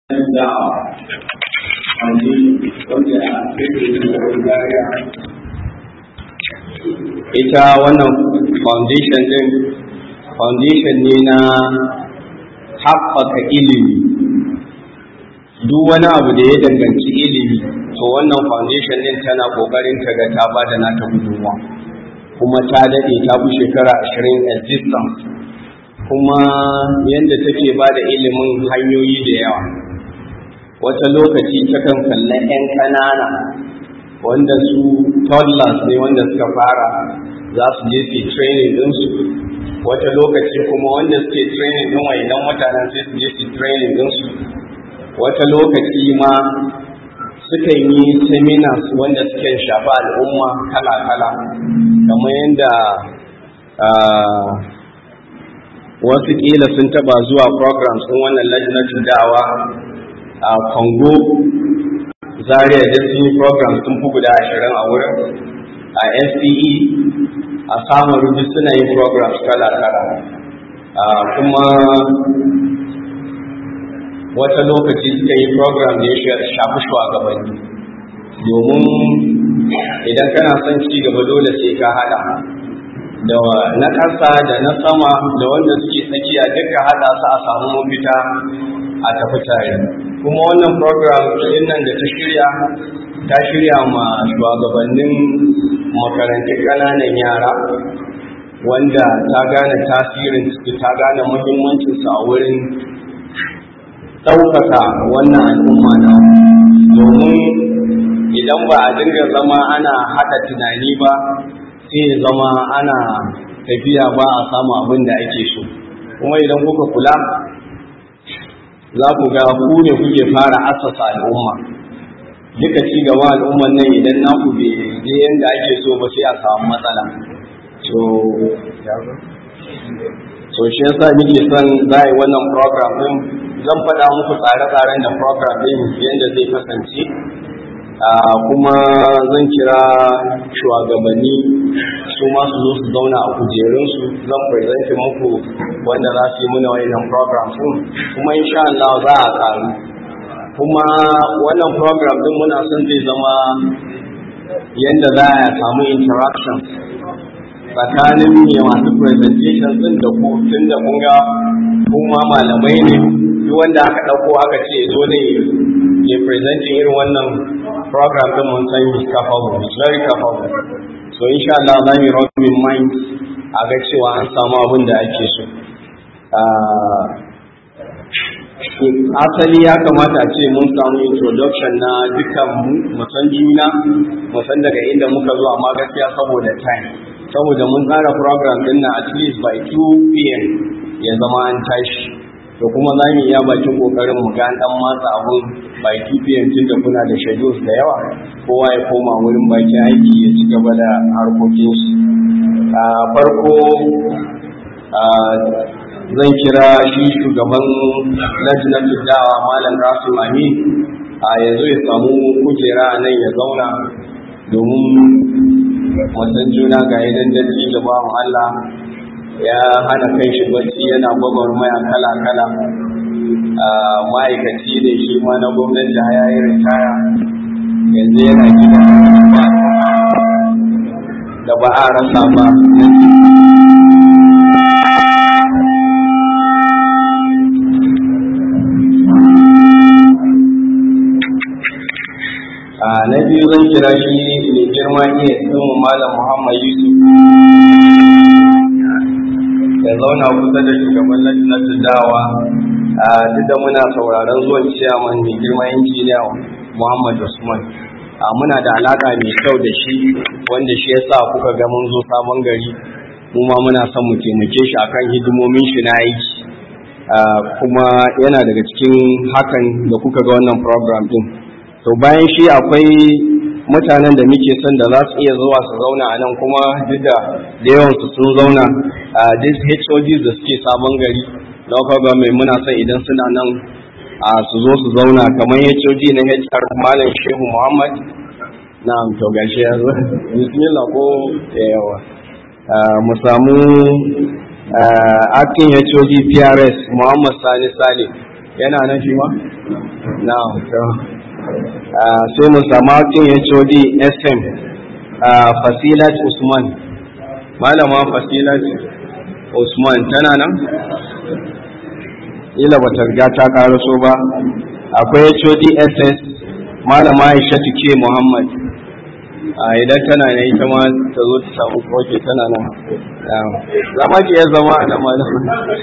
da'awa wanda wanda ita wannan foundation din foundation ne na haɓaka ilimi duk wani abu da ya danganci ilimi to wannan foundation din tana ƙoƙarin ta ga ta ba da nata gudunmuwa kuma ta daɗe ta fi shekara ashirin existence kuma yadda take ba da ilimin hanyoyi da yawa wata lokaci takan kalla 'yan ƙanana wanda su toddlers ne wanda suka fara za su je su training ɗinsu wata lokaci kuma wanda suke training ɗin idan mutanen sai su je su training ɗinsu wata lokaci ma sukan yi seminars wanda suke shafa al'umma kala-kala kamar yadda wasu ƙila sun taba zuwa programs ɗin wannan lajinatul da'awa a congo zaria da sun yi programs sun fi guda ashirin a wurin a SPE a samun rubi suna yin programs kala-kala kuma wata lokaci suka yi program da ya shafi shugabanni domin idan kana son ci gaba dole sai ka hada da na ƙasa da na sama da wanda suke tsakiya duka hada su a samu mafita a tafi tare kuma wannan program din nan da ta shirya ta shirya ma shugabannin makarantun ƙananan yara wanda ta gane tasirin ta gane muhimmancinsu a wurin ɗaukaka wannan al'umma na domin idan ba a dinga zama ana haɗa tunani ba sai zama ana tafiya ba a samu abin da ake so kuma idan kuka kula za ku ga ku ne kuke fara asasa al'umma duka ci gaban al'umman nan idan naku bai je yadda ake so ba sai a samu matsala so so shi yasa nake son za a yi wannan program din zan faɗa muku tsare-tsaren da program din yadda zai kasance kuma zan kira shugabanni su ma su zo su zauna a kujerunsu zan present muku wanda za su yi muna wannan program din kuma insha Allah za a karu kuma wannan program din muna son zai zama yadda za a samu interaction tsakanin ne masu presentation din da ku tun da kun ga kuma malamai ne duk wanda aka ɗauko aka ce zo ne ya presenting irin wannan program din mun san is capable is very capable so insha Allah za mu yi mind a ga cewa an samu abin da ake so asali ya kamata a ce mun samu introduction na dukan mu san juna mu san daga inda muka zo amma gaskiya saboda time saboda mun tsara program din na at least by 2 pm ya zama an tashi to kuma za mu iya bakin kokarin mu ga dan matsa abun by 2 pm tun da kuna da schedules da yawa kowa ya koma wurin bakin aiki ya ci gaba da harkokin shi a farko zan kira shi shugaban lajinatul dawa malam rasul amin a yanzu ya samu kujera nan ya zauna domin wasan juna ga idan dalili da bawan Allah ya hana kai shi bacci yana gwagwarmaya kala-kala ma'aikaci ne shi ma na gwamnati ya yi ritaya yanzu yana gida da ba a rasa ba na biyu zan kira shi mai girma iya tsin malam muhammad yusuf ya zauna kusa da shugaban lajinatul dawa duk da muna sauraron zuwan ciyaman mai girma injiniya muhammad usman muna da alaka mai kyau da shi wanda shi yasa kuka ga mun zo sabon gari mu ma muna son mu taimake shi akan hidimomin shi na aiki kuma yana daga cikin hakan da kuka ga wannan program din to bayan shi akwai mutanen da muke son da za su iya zuwa su zauna a nan kuma duk da da yawansu sun zauna a dis HODs da suke sabon gari local government muna son idan suna nan a su zo su zauna kamar HOD na HR Malam Shehu Muhammad na to gashi ya zo bismillah ko yawa mu samu acting HOD PRS Muhammad Sani Salim yana nan shi ma na sai mu sama kin HOD SM Fasilat Usman malama Fasilat Usman tana nan ila bata riga ta karaso ba akwai HOD SS malama Aisha ke Muhammad a idan tana ne ita ma ta zo ta samu koke tana nan za ma ki iya zama a nan malama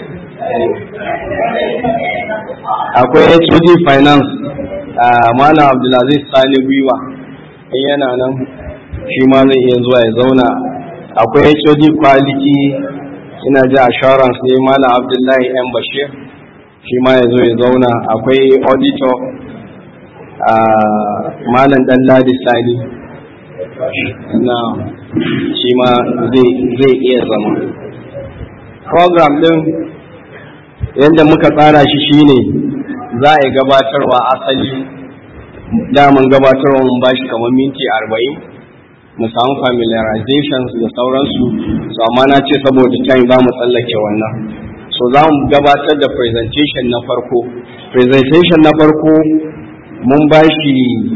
akwai HOD Finance Malam Abdulaziz Sani Gwiwa in yana nan shi ma zai iya zuwa ya zauna akwai HOD Quality ina ji assurance ne Malam Abdullahi M Bashir shi ma ya zo ya zauna akwai auditor Malam Dan Ladi Sani na shi ma zai iya zama program din yadda muka tsara shi shine za a yi gabatarwa asali daman gabatarwa mun bashi kamar minti arba'in mu samu familiarizations da sauransu so amma na ce saboda time za mu tsallake wannan so za mu gabatar da presentation na farko presentation na farko mun bashi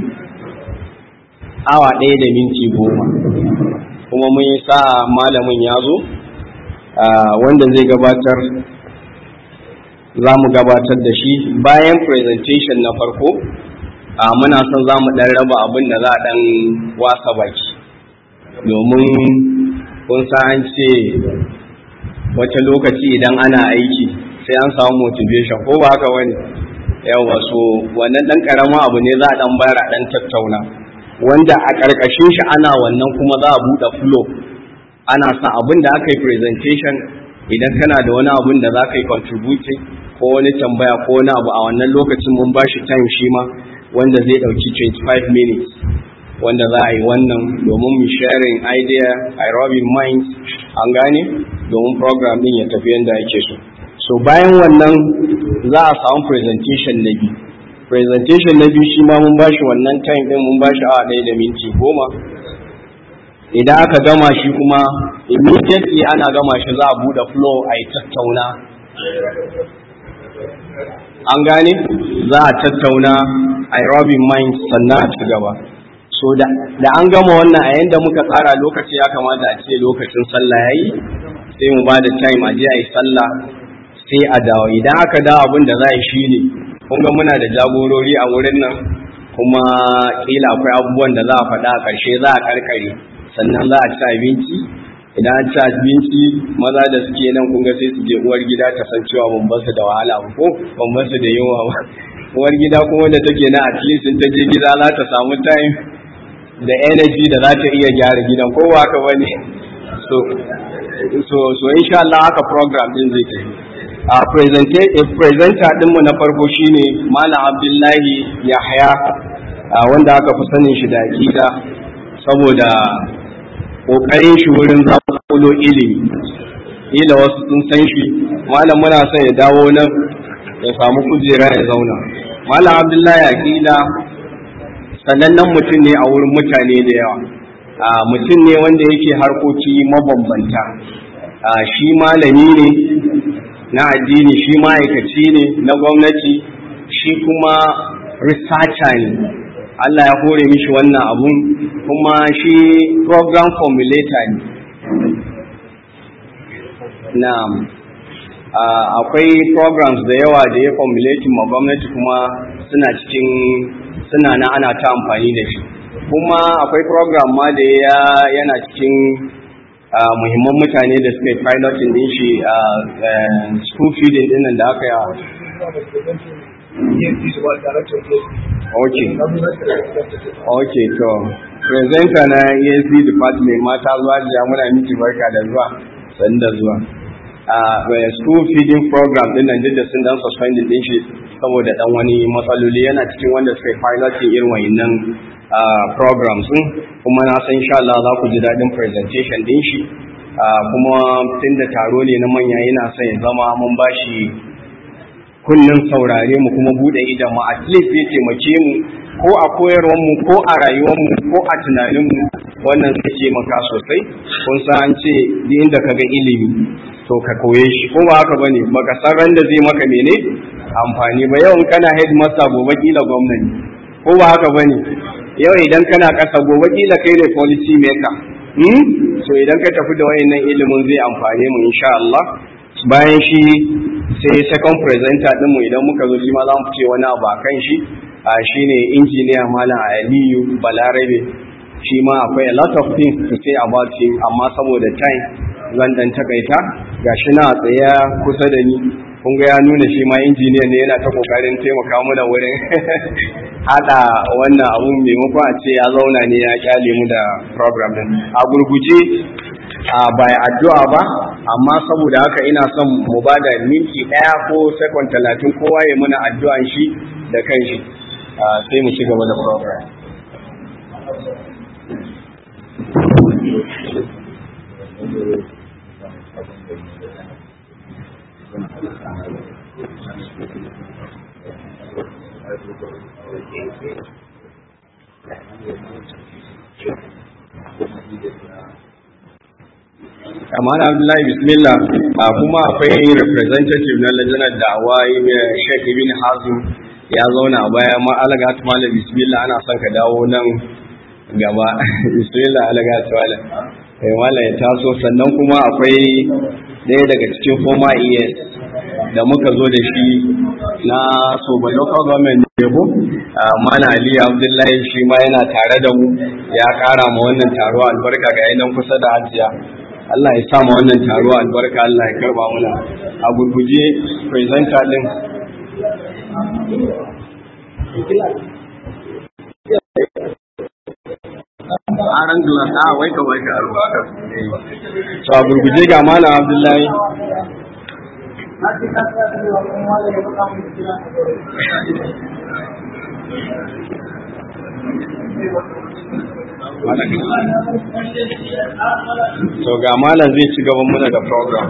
awa ɗaya da minti goma kuma mun yi sa malamin ya zo wanda zai gabatar za mu gabatar da shi bayan presentation na farko a muna son za mu ɗan raba abin da za a ɗan wasa baki domin kun an ce wata lokaci idan ana aiki sai an samu motivation ko ba haka wani yawa so wannan ɗan ƙaramin abu ne za a ɗan bayar a ɗan tattauna wanda a ƙarƙashin shi ana wannan kuma za a buɗe flow ana sa abin da aka yi presentation idan kana da wani abin da za ka yi contributing ko wani tambaya ko wani abu a wannan lokacin mun ba shi time shi ma wanda zai ɗauki 25 minutes wanda za a yi wannan domin mu sharing idea aerobic mind an gane domin program din ya tafi yadda ake so so bayan wannan za a samu presentation na biyu presentation na biyu shi ma mun ba shi wannan time din mun ba shi awa ɗaya da minti goma idan aka gama shi kuma immediately ana gama shi za a buɗe flow a yi tattauna an gane za a tattauna aerobic mind sannan a ci gaba so da an gama wannan a yanda muka tsara lokaci ya kamata a ce lokacin sallah yayi sai mu ba da time a je a yi sallah sai a dawo idan aka dawo abin da za a yi shine kun ga muna da jagorori a wurin nan kuma kila akwai abubuwan da za a faɗa a ƙarshe za a karkare sannan za a ci abinci idan an ci abinci maza da suke nan kun ga sai su je uwar gida ta san cewa ban basu da wahala ba ko ban basu da yunwa ba uwar gida kuma da take na at least ta je gida za ta samu time da energy da za ta iya gyara gidan ko ba haka bane so so so insha Allah haka program din zai tafi a presenter dinmu na farko shine Malam Abdullahi Yahya wanda aka fi sanin shi da akida saboda kokarin shi wurin zakulo ilimi ila wasu sun san shi malam muna son ya dawo nan ya samu kujera ya zauna malam Abdullahi akida sanannen mutum ne a wurin mutane da yawa mutum ne wanda yake harkoki mabambanta shi malami ne na addini shi ma'aikaci ne na gwamnati shi kuma researcher ne Allah ya hore mishi wannan abun kuma shi program formulator ne na akwai programs da yawa da ya formulating ma gwamnati kuma suna cikin suna na ana ta amfani da shi kuma akwai program ma da ya yana cikin muhimman mutane da suka yi piloting din shi a school feeding din nan da aka yi ok ok to presenter na ESD department mata zuwa jiya muna miki barka da zuwa sani da zuwa a school feeding program din nan da sun dan suspending din shi saboda dan wani matsaloli yana cikin wanda suka yi piloting irin wayannan programs din kuma na san insha Allah za ku ji daɗin presentation din shi kuma tun da taro ne na manya yana son ya zama mun ba shi kunnen saurare mu kuma bude idan mu at least ya taimake mu ko a koyarwar mu ko a rayuwar mu ko a tunanin mu wannan zai taimaka sosai kun san an ce duk inda ka ga ilimi to ka koye shi ko ba haka bane baka san ran da zai maka mene amfani ba yau kana headmaster gobe kila gwamnati ko ba haka bane yau idan kana ƙasa gobe kila kai ne policy maker hmm? so idan ka tafi da wayannan ilimin zai amfane mu insha Allah bayan shi sai second presenter din mu idan muka zo shi ma za mu ce wani abu akan shi a shine engineer malam Aliyu Balarabe shi ma akwai a lot of things to say about him amma saboda time zan dan takaita gashi na tsaya kusa da ni kun ga ya nuna shi ma injiniya ne yana ta kokarin taimaka mana wurin hada wannan abun maimakon a ce ya zauna ne ya kyale mu da program din a gurguje a bai addu'a ba amma saboda haka ina son mu ba da minti ɗaya ko sekon talatin kowa ya muna addu'an shi da kanshi sai mu ci gaba da program kamar abdullahi bismillah a kuma akwai representative na lajanar da'awa sheikh ibn hazim ya zauna a baya ma alaga malam bismillah ana son ka dawo nan gaba bismillah alaga malam kai malam ya taso sannan kuma akwai ɗaya daga cikin former ES da muka zo da shi na soba local government ne ko mana ali abdullahi shi ma yana tare da mu ya kara ma wannan taro albarka ga yanan kusa da hajiya Allah ya sa ma wannan taro albarka Allah ya karba muna a gurguje presenter din aran glass a wai ka wai ka albarka so a gurguje ga malam abdullahi So ga malam zai ci gaban muna da program.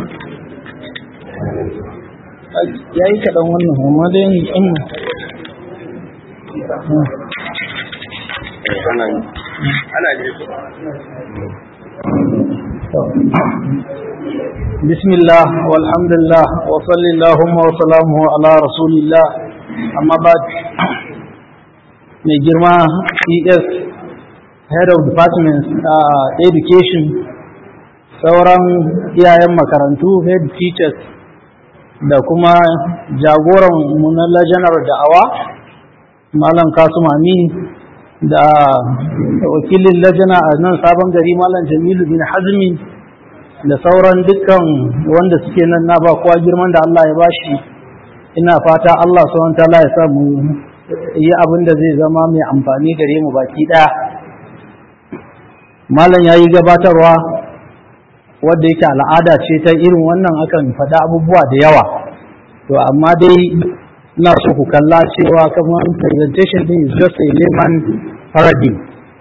Ya yi kaɗan wannan, amma dai in Ana ji بسم الله والحمد لله وصلى اللهم وسلامه على رسول الله أما بعد mai girma es head of department uh, education sauran iyayen makarantu head teachers da kuma jagoran mu na lajanar da'awa malam kasum amin da wakilin lajana a nan sabon gari malam jamilu bin hazmi da sauran dukkan wanda suke nan na ba kowa girman da Allah ya bashi ina fata Allah subhanahu ta'ala ya samu yi abin da zai zama mai amfani gare mu baki daya malam yayi gabatarwa wanda yake al'ada ce ta irin wannan akan faɗa abubuwa da yawa to amma dai ina so ku kalla cewa kamar presentation din is just a layman paradigm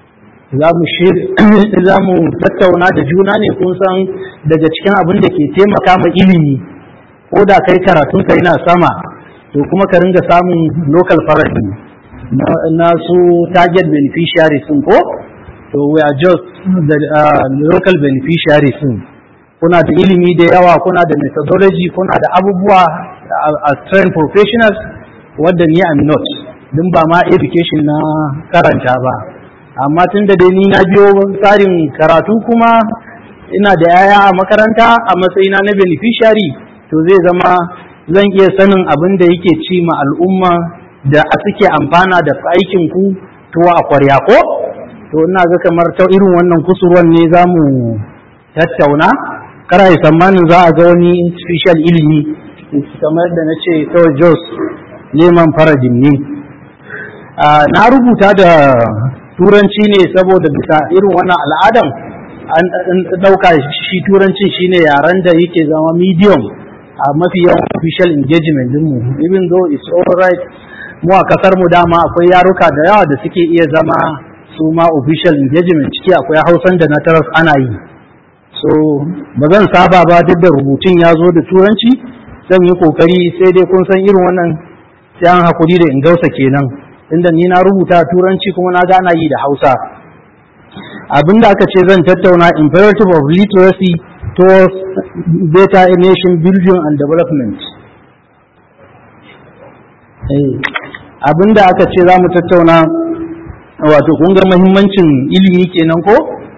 za mu tattauna da juna ne kun san daga cikin abin da ke taimaka ma ilimi ko da kai karatun ka yana sama to kuma ka ringa samun local paradigm na su target beneficiaries sun ko to we are just the uh, local beneficiaries sun kuna da ilimi da yawa kuna da methodology kuna da abubuwa as trained professionals wadda ni am not din ba ma education na karanta ba amma tun da dai ni na biyo tsarin karatu kuma ina da yaya a makaranta a matsayina na beneficiary to zai zama zan iya sanin abin da yake ci ma al'umma da a suke amfana da aikin ku tuwa a kwarya ko to ina ga kamar ta irin wannan kusurwan ne za mu tattauna kara yi tsammanin za a ga wani special ilimi kamar da na ce kawai jos neman farajin ne na rubuta da turanci ne saboda bisa irin wannan al'adan an ɗauka shi turancin shine yaren da yake zama medium a mafi yawan official engagement dinmu even though it's all right mu a kasar mu dama akwai yaruka da yawa da suke iya zama su ma official engagement ciki akwai hausan da na taras ana yi so ba zan saba ba duk da rubutun ya zo da turanci zan yi kokari sai dai kun san irin wannan sai an hakuri da ingausa kenan inda ni na rubuta turanci kuma na gana yi da hausa abinda aka ce zan tattauna imperative of literacy towards better nation building and development abinda aka ce za mu tattauna wato kun ga muhimmancin ilimi kenan ko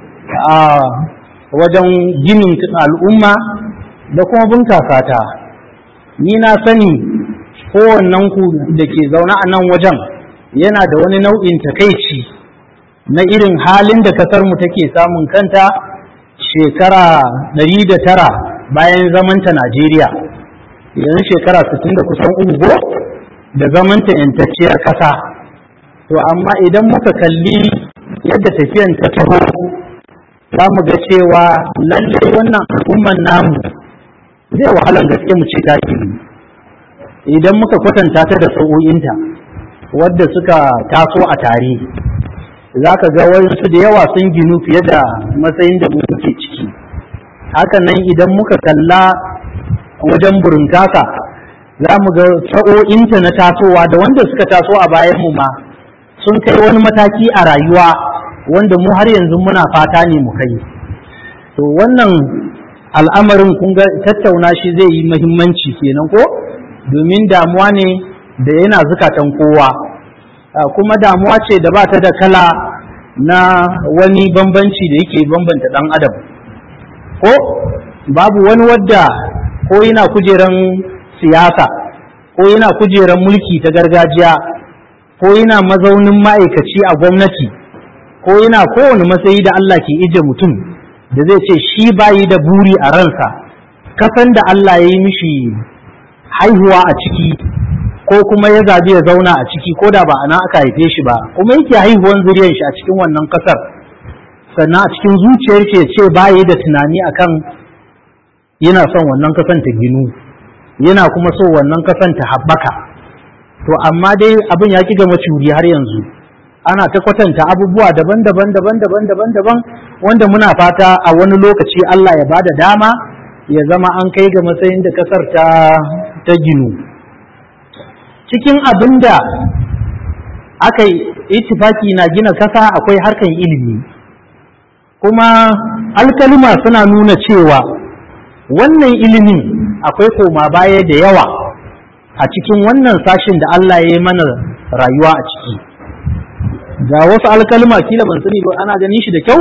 a wajen ginin al'umma da kuma bunkasa ta ni na sani kowannen ku da ke zaune a nan wajen yana da wani nau'in takaici na irin halin da kasarmu take samun kanta shekara ɗari da tara bayan zamanta Najeriya yanzu shekara sittin da kusan uku da zamanta yantacciyar ƙasa to amma idan muka kalli yadda tafiyan ta taho za mu ga cewa lallai wannan al'umman namu zai wahalar gaske mu ce taki idan muka kwatanta ta da sa'o'inta wadda suka taso a tare za ka ga wasu da yawa sun ginu fiye da matsayin da muke ciki hakan nan idan muka kalla wajen burinkaka za mu ga sa'o'inta na tasowa da wanda suka taso a bayan mu ma sun kai wani mataki a rayuwa wanda mu har yanzu muna fata ne mu kai to wannan al'amarin kun ga tattauna shi zai yi muhimmanci kenan ko domin damuwa ne da yana zukatan kowa kuma damuwa ce da ba ta da kala na wani bambanci da yake bambanta ɗan adam ko babu wani wadda ko yana kujeran siyasa ko yana kujeran mulki ta gargajiya ko yana mazaunin ma'aikaci a gwamnati ko yana kowane matsayi da Allah ke ije mutum da zai ce shi bayi da buri a ransa kasan da Allah ya yi mishi haihuwa a ciki ko kuma ya zabi ya zauna a ciki ko da ba a nan aka haife shi ba kuma yake haihuwan zuriyar shi a cikin wannan kasar sannan a cikin zuciyar shi ya ce bayi da tunani akan yana son wannan kasan ta ginu yana kuma so wannan kasan ta haɓaka to amma dai abin ya ki gama curi har yanzu ana ta kwatanta abubuwa daban-daban daban-daban daban-daban wanda muna fata a wani lokaci Allah ya bada dama ya zama an kai ga matsayin da kasar ta ta ginu cikin abin da aka yi ittifaki na gina kasa akwai harkan ilimi kuma alkalima suna nuna cewa wannan ilimin akwai koma baya da yawa a cikin wannan sashin da Allah ya yi mana rayuwa a ciki ga wasu alkalma kila ban sani ba ana ganin shi da kyau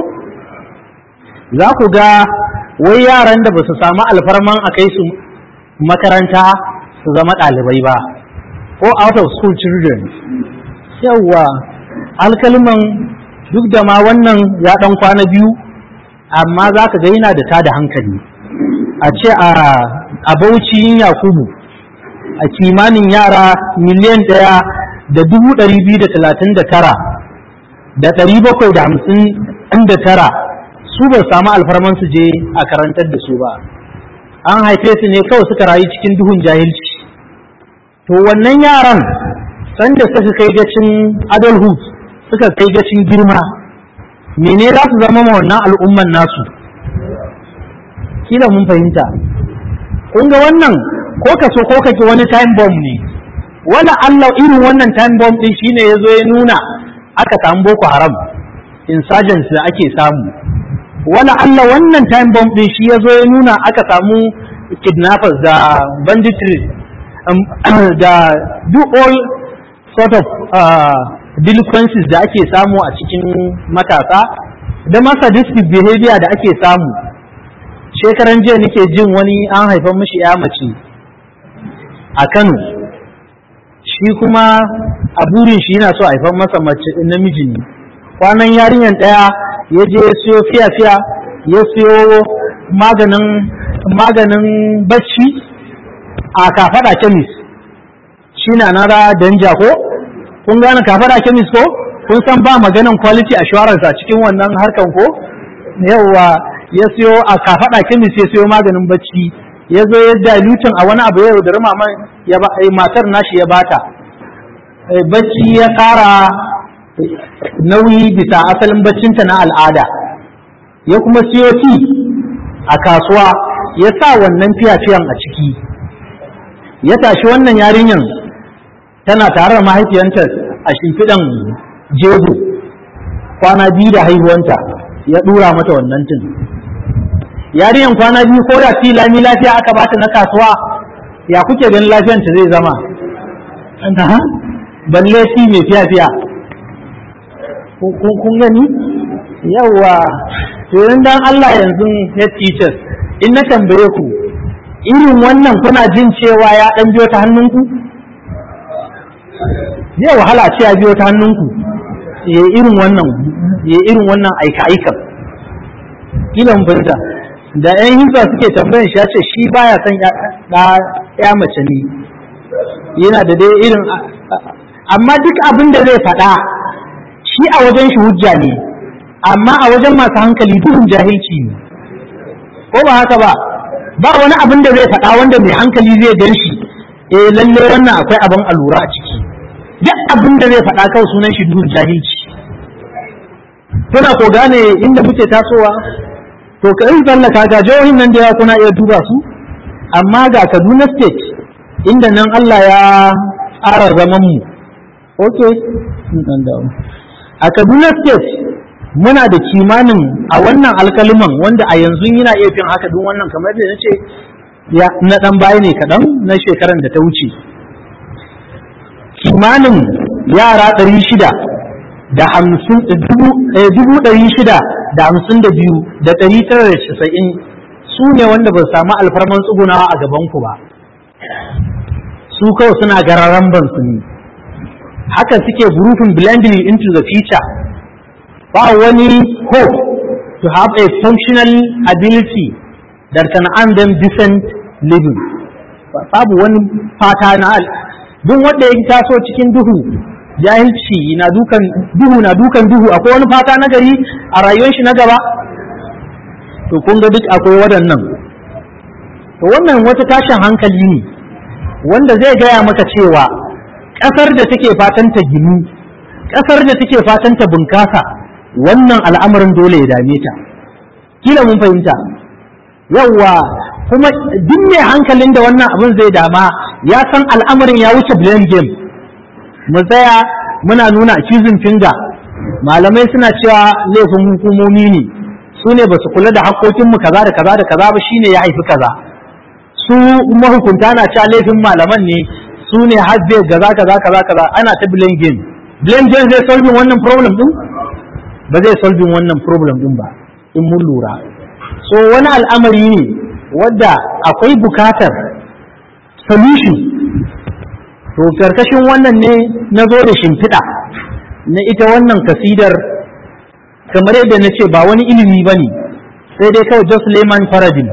za ku ga wai yaran da ba su samu alfarman a kai su makaranta su zama ɗalibai ba ko out of school children yawwa alkalman duk da ma wannan ya ɗan kwana biyu amma za ka ga yana da tada hankali a ce a bauchi yakubu a kimanin yara miliyan ɗaya da dubu ɗari biyu da talatin da tara da ɗari bakwai da hamsin da tara su ba samu alfarman su je a karantar da su ba an haife su ne kawai suka rayu cikin duhun jahilci to wannan yaran sanda suka kai gacin adulthood suka kai gacin girma mene za su zama wannan al'umman nasu kila mun fahimta kun ga wannan ko ka so ko kake wani time bomb ne wala Allah irin wannan time bomb din shine yazo ya nuna aka samu boko haram insurgents da ake samu wala Allah wannan time bomb din shi yazo ya nuna aka samu kidnappers da banditry um, da do all sort of uh, delinquencies da ake samu a cikin matasa da masa sadistic behavior da ake samu shekaran jiya nake jin wani an haifan mishi ya mace a Kano shi kuma a burin shi yana so a haifan masa mace namiji ne kwanan yarinyar ɗaya ya je ya siyo fiya-fiya ya siyo maganin maganin bacci a kafaɗa kemis shi na nara danja ko kun gane kafaɗa kemis ko kun san ba maganin quality assurance a cikin wannan harkan ko yawwa ya siyo a kafaɗa kemis ya siyo maganin bacci ya zo ya dilutin a wani abu ya yaudari maman ya ba matar nashi ya bata bacci ya ƙara nauyi bisa asalin baccinta na al'ada ya kuma siyo ti a kasuwa ya sa wannan fiyafiyan a ciki ya tashi wannan yarinyan tana tare da mahaifiyanta a shimfiɗan jego kwana biyu da haihuwanta ya ɗura mata wannan tun yarinyan kwana biyu ko da fi lami lafiya aka bata na kasuwa ya kuke ganin lafiyanta zai zama balle shi mai fiya-fiya kun gani yawa to dan Allah yanzu head teachers in na tambaye ku irin wannan kuna jin cewa ya dan biyo ta hannunku zai wahala ce ya biyo ta hannunku ya irin wannan ya irin wannan aika-aika kila mun fahimta da yan hizba suke tambayan shi ya ce shi baya son ya mace ne yana da dai irin amma duk abin da zai faɗa shi a wajen shi hujja ne amma a wajen masu hankali duhun jahilci ne ko ba haka ba ba wani abin da zai faɗa wanda mai hankali zai gan shi eh lalle wannan akwai abin alura a ciki duk abin da zai faɗa kawai sunan shi duhun jahilci kuna ko gane inda muke tasowa to ka yi tsallaka ga jihohin nan da ya kuna iya duba su amma ga Kaduna state inda nan Allah ya tsara zaman mu okay a Kaduna state muna da kimanin a wannan alkaliman wanda a yanzu yana iya fin haka duk wannan kamar da na ce ya na dan baya ne kaɗan na shekaran da ta wuce kimanin yara ɗari shida da hamsin dubu ɗari shida da hamsin da biyu da ɗari tara da casa'in su ne wanda ba samu alfarman tsugunawa a gabanku ba su kawai suna gararan bansu ne haka suke grouping blending into the future ba wani hope to have a functional ability that can earn them decent living babu wani fata na duk wanda ya taso cikin duhu jahilci na dukan duhu na dukan duhu akwai wani fata na gari a rayuwar shi na gaba to kun ga duk akwai waɗannan to wannan wata tashin hankali ne wanda zai gaya maka cewa ƙasar da take fatan ta ginu ƙasar da take fatan ta bunkasa wannan al'amarin dole ya dame ta kila mun fahimta yawwa kuma duk mai hankalin da wannan abin zai dama ya san al'amarin ya wuce blame game mu tsaya muna nuna accusing finger malamai suna cewa laifin hukumomi ne su ne ba su kula da haƙƙoƙinmu kaza da kaza da kaza ba shine ya haifi kaza su mahukunta na cewa laifin malaman ne su ne har zai gaza kaza kaza kaza ana ta blame game blame game zai solving wannan problem din ba zai solving wannan problem din ba in mun lura so wani al'amari ne wadda akwai bukatar solution to karkashin wannan ne na zo da shimfiɗa na ita wannan kasidar kamar yadda na ce ba wani ilimi ba ne sai dai kawai just layman paradigm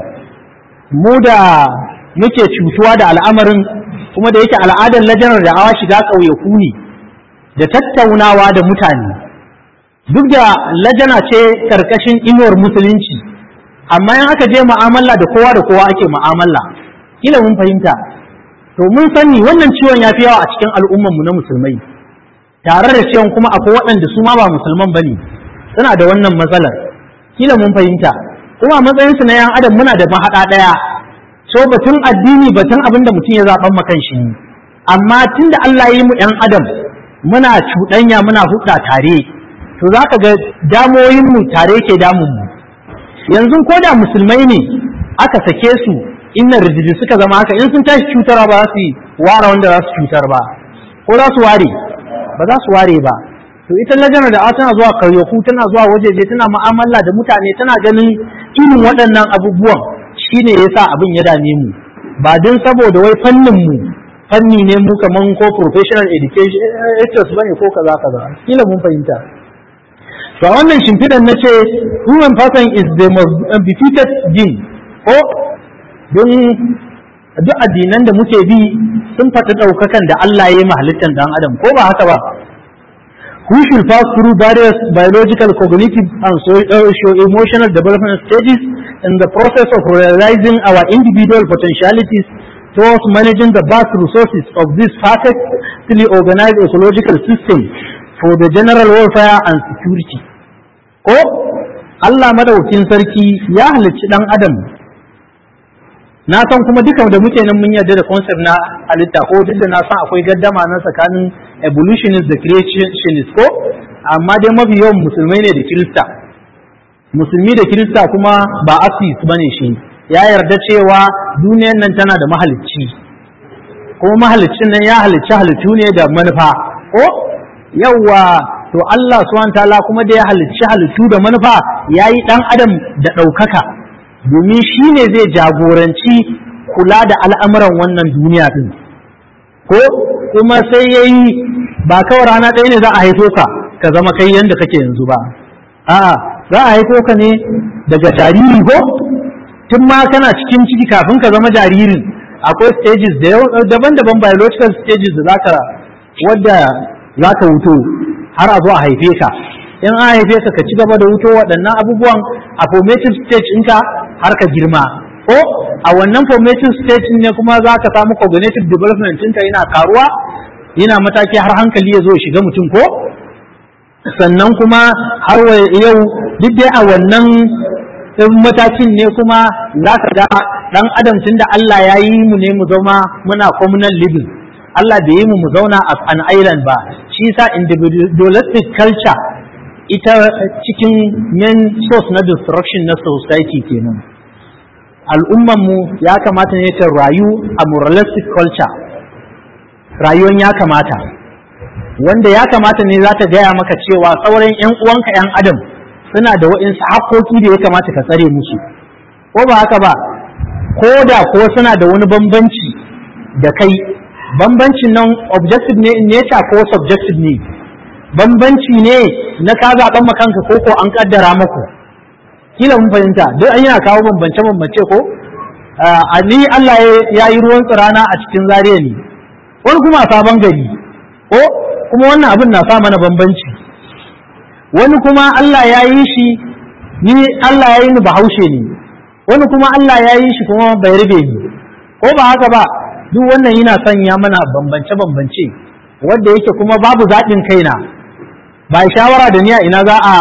mu da muke cutuwa da al'amarin kuma da yake al'adar lajanar da awa shiga ƙauyaku ne da tattaunawa da mutane duk da lajana ce karkashin inuwar musulunci amma in aka je mu'amala da kowa da kowa ake mu'amala kila mun fahimta to mun sani wannan ciwon ya fi yawa a cikin al'ummarmu na musulmai tare da ciwon kuma akwai waɗanda su ma ba musulman ba ne suna da wannan matsalar kila mun fahimta kuma a matsayinsu na yan adam muna da mahaɗa ɗaya so batun addini batun abin da mutum ya zaɓan makan shi ne amma tun da Allah ya yi mu yan adam muna cuɗanya muna hudda tare to za ka ga damoyinmu tare ke damunmu yanzu ko da musulmai ne aka sake su inna rijiji suka zama haka in sun tashi cutarwa ba za su ware wanda za su cutar ba ko za su ware ba za su ware ba to ita lajana da tana zuwa karyoku tana zuwa wajeje tana mu'amala da mutane tana ganin irin waɗannan abubuwan shine yasa abin ya dame mu ba don saboda wai fannin mu fanni ne mu kaman ko professional education bane ko kaza kaza kila mun fahimta to a wannan shimfiɗan na ce human person is the most befitted being ko don duk addinan da muke bi sun faɗi ɗaukakan da Allah ya yi halittar ɗan adam ko ba haka ba who should pass through various biological, cognitive, and socio-emotional development stages in the process of realizing our individual potentialities towards managing the vast resources of this perfectly organized ecological system for the general welfare and security. Ko Allah madaukin sarki ya halicci ɗan adam na san kuma dukan da muke nan mun yarda da concept na halitta ko duk da na san akwai gaddama na tsakanin evolutionist da creationist ko amma dai mafi yawan musulmai ne da kirista musulmi da kirista kuma ba asis bane shi ya yarda cewa duniyar nan tana da mahalicci kuma mahalicin nan ya halicci halittu ne da manufa ko yawwa to Allah subhanahu ta'ala kuma da ya halicci halittu da manufa yayi dan adam da ɗaukaka domin shi ne zai jagoranci kula da al'amuran wannan duniya din ko kuma sai yayi ba kawai rana ɗaya ne za a haifo ka ka zama kai yanda kake yanzu ba a'a za a haifo ka ne daga jariri ko tun ma kana cikin ciki kafin ka zama jaririn akwai stages da daban-daban biological stages da zaka wadda zaka wuto har a zo a haife ka in an haife ka ka ci gaba da wuto waɗannan abubuwan a formative stage ɗinka har ka girma ko a wannan formative stage ne kuma za ka samu cognitive development ɗinka yana karuwa yana mataki har hankali ya zo shiga mutum ko sannan kuma har yau duk dai a wannan matakin ne kuma za ka ga ɗan adam tun da Allah ya yi mu ne mu zama muna communal living Allah bai yi mu mu zauna a an island ba shi sa individualistic culture ita cikin main source na destruction na society kenan al'ummanmu ya kamata ne ta rayu a moralistic culture rayuwan ya kamata wanda ya kamata ne za ta gaya maka cewa sauran 'yan uwanka 'yan adam suna da waɗansu haƙoƙi da ya kamata ka tsare musu ko ba haka ba ko da ko suna da wani bambanci da kai bambancin nan objective ne in nature ko subjective ne bambanci ne na ka zaɓen makanka ko ko an kaddara maku kila mun fahimta duk an yana kawo bambance bambance ko a ni Allah ya yi ruwan tsirana a cikin zariya ne wani kuma a sabon gari ko kuma wannan abin na sa mana bambanci wani kuma Allah ya yi shi ni Allah ya yi ni bahaushe ne wani kuma Allah ya yi shi kuma bai rube ni ko ba haka ba duk wannan yana sanya mana bambance bambance wanda yake kuma babu zaɓin kaina ba shawara da ni a ina za a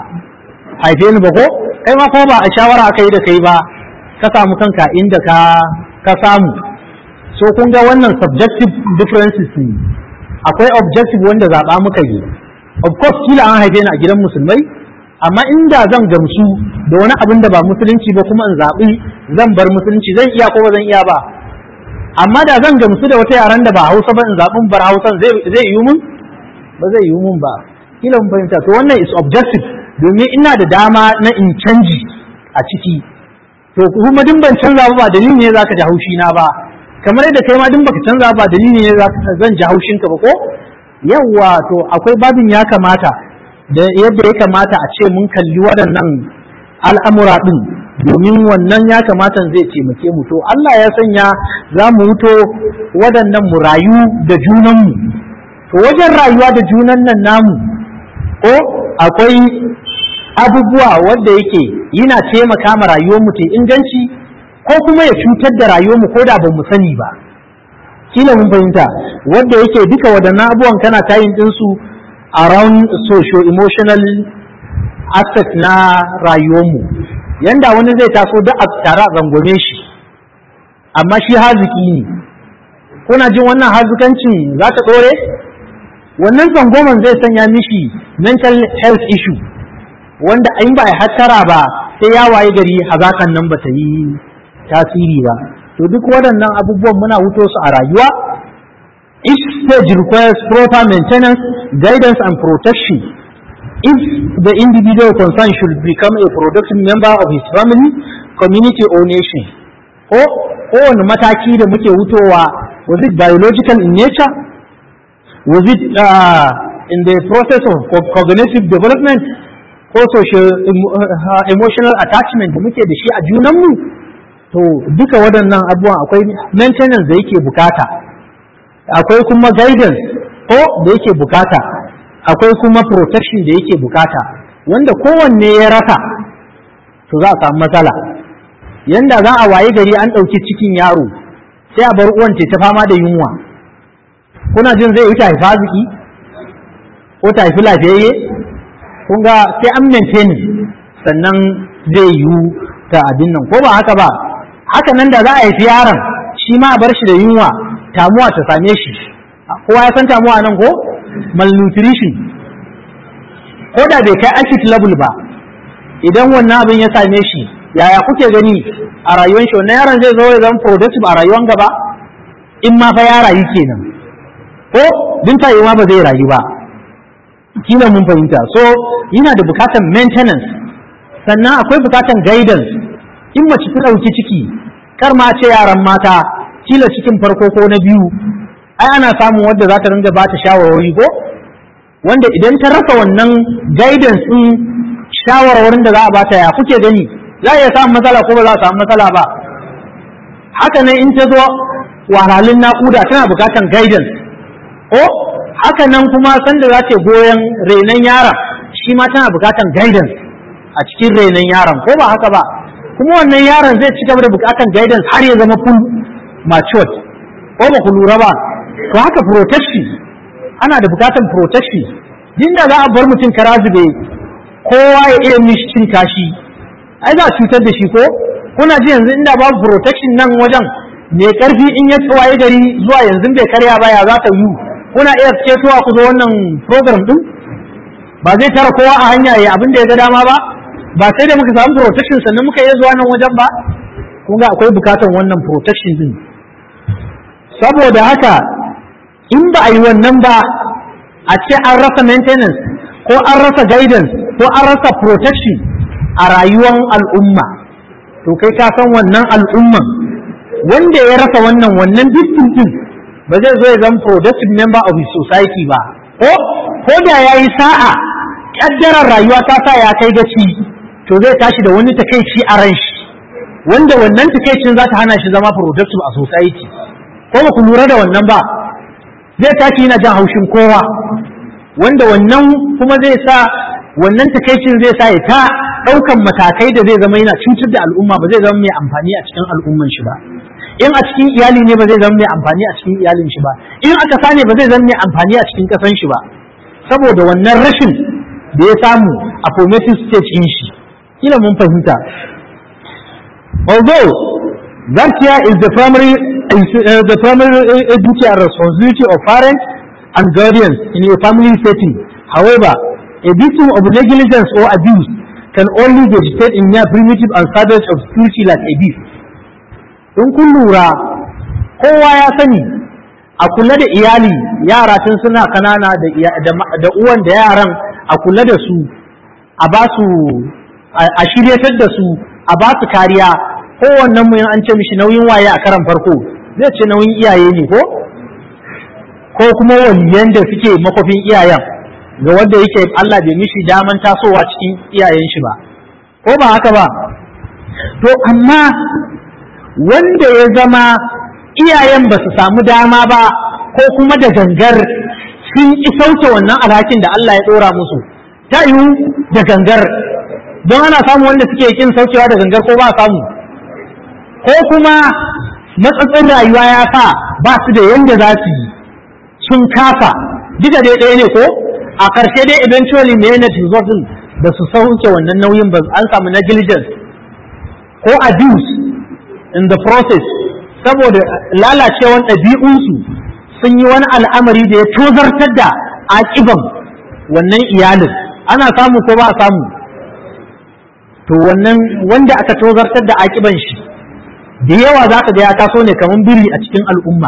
haife ni ba ko kai ma kuma ba a shawara aka yi da kai ba ka samu kanka inda ka ka samu so kun ga wannan subjective differences ne akwai objective wanda zaɓa muka yi of course kila an haife ni a gidan musulmai amma inda zan gamsu da wani abin da ba musulunci ba kuma in zaɓi zan bar musulunci zan iya ko ba zan iya ba amma da zan gamsu da wata yaran da ba hausa ba in zaɓin bar hausan zai yi mun ba zai yi mun ba kila mun fahimta to wannan is objective domin ina da dama na in canji a ciki to kuma din ban canza ba dalili ne zaka ji haushi na ba kamar yadda kai ma din baka canza ba dalili ne zan ji haushin ka ba ko yawa to akwai babin ya kamata da yadda ya kamata a ce mun kalli waɗannan al'amura ɗin domin wannan ya kamata zai taimake mu to Allah ya sanya za mu wuto waɗannan mu rayu da junanmu to wajen rayuwa da junan nan namu ko akwai abubuwa wanda yake yana taimaka ma rayuwarmu ta inganci ko kuma ya cutar da rayuwarmu ko da ba mu sani ba kila mun fahimta wanda yake duka waɗannan abubuwan kana tayin ɗinsu around socio-emotional aspect na rayuwarmu yanda wani zai taso da a tare a zangome shi amma shi haziki ne kuna jin wannan hazikancin za ta ɗore wannan zangoman zai sanya mishi mental health issue wanda in ba a hattara ba sai ya waye gari hazakan nan ba ta yi tasiri ba to duk waɗannan abubuwan muna wuto su a rayuwa each stage requires proper maintenance guidance and protection if the individual concerned should become a productive member of his family community or nation ko kowane mataki da muke wutowa was it biological in nature was it uh, in the process of cognitive development ko social uh, emotional attachment da muke da shi a junanmu to duka waɗannan abubuwan akwai maintenance da yake bukata akwai kuma guidance ko da yake bukata akwai kuma protection da yake bukata wanda kowanne ya rasa to za a samu matsala yanda za a waye gari an ɗauki cikin yaro sai a bar uwan ta fama da yunwa kuna jin zai yi ta haifa ziki ko ta haifi lafiyayye kun ga sai an maintain sannan zai yi ta abin nan ko ba haka ba haka nan da za a haifi yaron shi ma a bar shi da yunwa tamuwa ta same shi kowa ya san tamuwa nan ko malnutrition ko da bai kai acid level ba idan wannan abin ya same shi yaya kuke gani a rayuwar shi wannan yaron zai zo ya zama productive a rayuwar gaba in ma fa ya rayu kenan ko din ta ma ba zai rayu ba kila mun fahimta so yana da bukatan maintenance sannan akwai bukatan guidance in mace ta ɗauki ciki kar ma ce yaran mata kila cikin farko ko na biyu ai ana samun wadda za ta ringa ba ta shawarwari ko wanda idan ta rasa wannan guidance din shawarwarin da za a bata ya kuke gani za a iya samun matsala ko ba za a samu matsala ba haka nan in ta zo wahalhalun naƙuda tana bukatan guidance ko haka nan kuma sanda za ta goyon renon yaron shi ma tana bukatan guidance a cikin renon yaron ko ba haka ba kuma wannan yaron zai ci gaba da bukatan guidance har ya zama full matured ko ba ku lura ba to haka protection ana da bukatan protection din da za a bar mutum kara zube kowa ya iya mishi cin kashi ai za a cutar da shi ko kuna ji yanzu inda babu protection nan wajen mai karfi in ya tsawaye gari zuwa yanzu bai karya ba ya za ta yi kuna iya cetowa ku zo wannan program din ba zai tara kowa a hanya ya abin da ya ga dama ba ba sai da muka samu protection sannan muka iya zuwa nan wajen ba kun ga akwai bukatan wannan protection din saboda haka in ba a yi wannan ba a ce an rasa maintenance ko an rasa guidance ko an rasa protection a rayuwar al'umma to kai ka san wannan al'umman wanda ya rasa wannan wannan dukkan din ba zai zo ya zama productive member of his society ba ko ko da ya yi sa'a kaddarar rayuwa ta sa ya kai gaci to zai tashi da wani takaici a ran shi wanda wannan takaicin za ta hana shi zama productive a society ko ba ku lura da wannan ba zai tashi yana jan haushin kowa wanda wannan kuma zai sa wannan takaicin zai sa ya ta ɗaukan matakai da zai zama yana cutar da al'umma ba zai zama mai amfani a cikin al'umman shi ba in a cikin iyali ne ba zai zama mai amfani a cikin iyalin shi ba in aka sane ba zai zama mai amfani a cikin ƙasan shi ba saboda wannan rashin da ya samu a formative stage in shi kila mun fahimta although that here is the primary uh, the primary duty and responsibility of parents and guardians in a family setting. However, a victim of negligence or abuse can only vegetate in mere primitive and savage obscurity like a beast. In kun lura, kowa ya sani a kula da iyali yara tun suna kanana da uwan da yaran a kula da su a ba su a shiryatar da su a ba su kariya kowannen mu an ce mishi nauyin waye a karan farko zai ce nauyin iyaye ne ko ko kuma waliyan da suke makofin iyayen ga wanda yake Allah bai mishi daman tasowa cikin iyayen shi ba ko ba haka ba to amma wanda ya zama iyayen ba su samu dama ba ko kuma da gangar sun ki sauke wannan alhakin da Allah ya ɗora musu ta yiwu da gangar don ana samu wanda suke kin saukewa da gangar ko ba samu ko kuma matsatsin rayuwa ya sa ba su da yanda za su yi sun kafa duka dai ɗaya ne ko a ƙarshe dai eventually me ne result da su sauke wannan nauyin ba an samu negligence ko abuse in the process saboda lalacewan ɗabi'unsu sun yi wani al'amari da ya tozartar da aƙiban wannan iyalin ana samu ko ba a samu to wannan wanda aka tozartar da aƙiban shi da yawa za ka ga ya taso ne kamar biri a cikin al'umma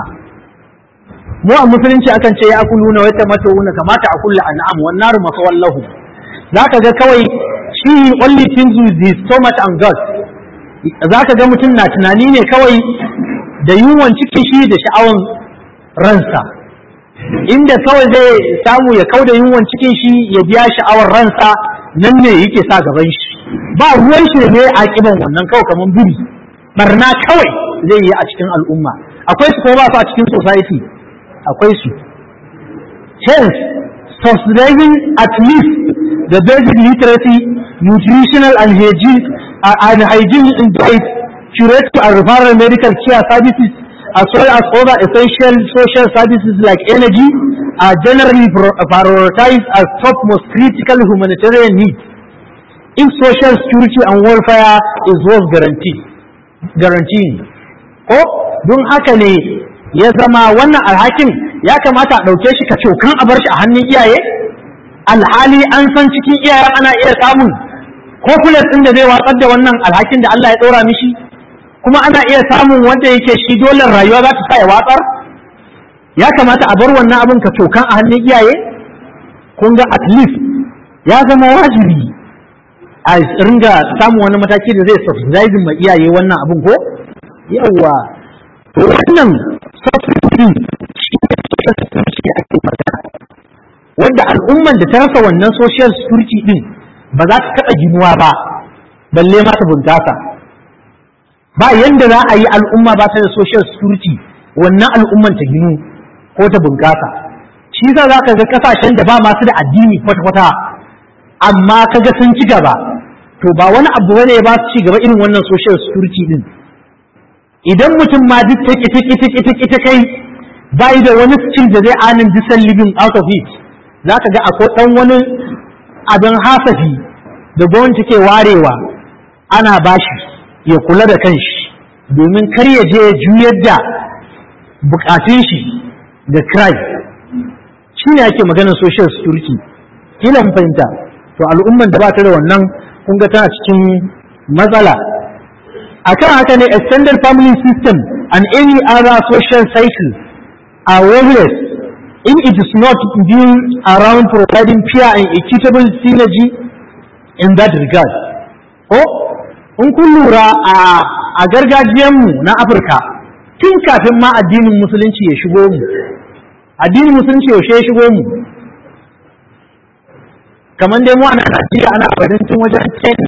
mu a musulunci akan ce ya akulu na wata mata wuna kamata a kulla an'am wan naru masawallahu za ka ga kawai shi only things with his stomach and gut za ka ga mutum na tunani ne kawai da yunwan cikin shi da sha'awan ransa inda kawai zai samu ya kau da yunwan cikin shi ya biya sha'awar ransa nan ne yake sa gaban shi ba ruwan shi ne a kiban wannan kawai kamar biri barna kawai zai yi a cikin al'umma akwai su ko ba su a cikin society akwai su hence subsidizing at least the basic literacy nutritional and hygiene and hygiene in diet curative and referral medical care services as well as other essential social services like energy are generally prioritized as top most critical humanitarian needs if social security and welfare is worth guarantee guaranteeing ko don haka ne ya zama wannan alhakin ya kamata a ɗauke shi ka cokan a bar shi a hannun iyaye alhali an san cikin iyayen ana iya samun kofulas ɗin da zai watsar da wannan alhakin da Allah ya ɗora mishi kuma ana iya samun wanda yake shi dole rayuwa za ta sa ya watsar ya kamata a bar wannan abin ka cokan a hannun iyaye kun ga at least ya zama wajibi a ringa samun wani mataki da zai subsidize ma iyaye wannan abin ko yawa to wannan subsidy shi ne ake magana wanda al'umman da ta rasa wannan social security din ba za ta taɓa ginuwa ba balle ma ta bunkasa ba yanda za a yi al'umma ba ta da social security wannan al'umman ta ginu ko ta bunkasa shi za za ka ga kasashen da ba masu da addini kwata-kwata amma kaga sun ci gaba to ba wani abu bane ba su ci gaba irin wannan social security din idan mutum ma duk take take take take ta kai bai da wani skill da zai anin disan living out of it za ka ga akwai dan wani abin hasafi da gwamnati ke warewa ana bashi ya kula da kanshi domin kar ya je juyar da bukatun shi da crime shi ne ake maganar social security kila mun fahimta to al'umman da ba ta da wannan kun ga tana cikin matsala akan haka ne extended family system and any other social cycle are worthless if it is not built around providing fair and equitable synergy in that regard ko in kun lura a gargajiyanmu na afirka tun kafin ma addinin musulunci ya shigo mu addinin musulunci yaushe ya shigo mu kamar dai mu a Najeriya ana badancin wajen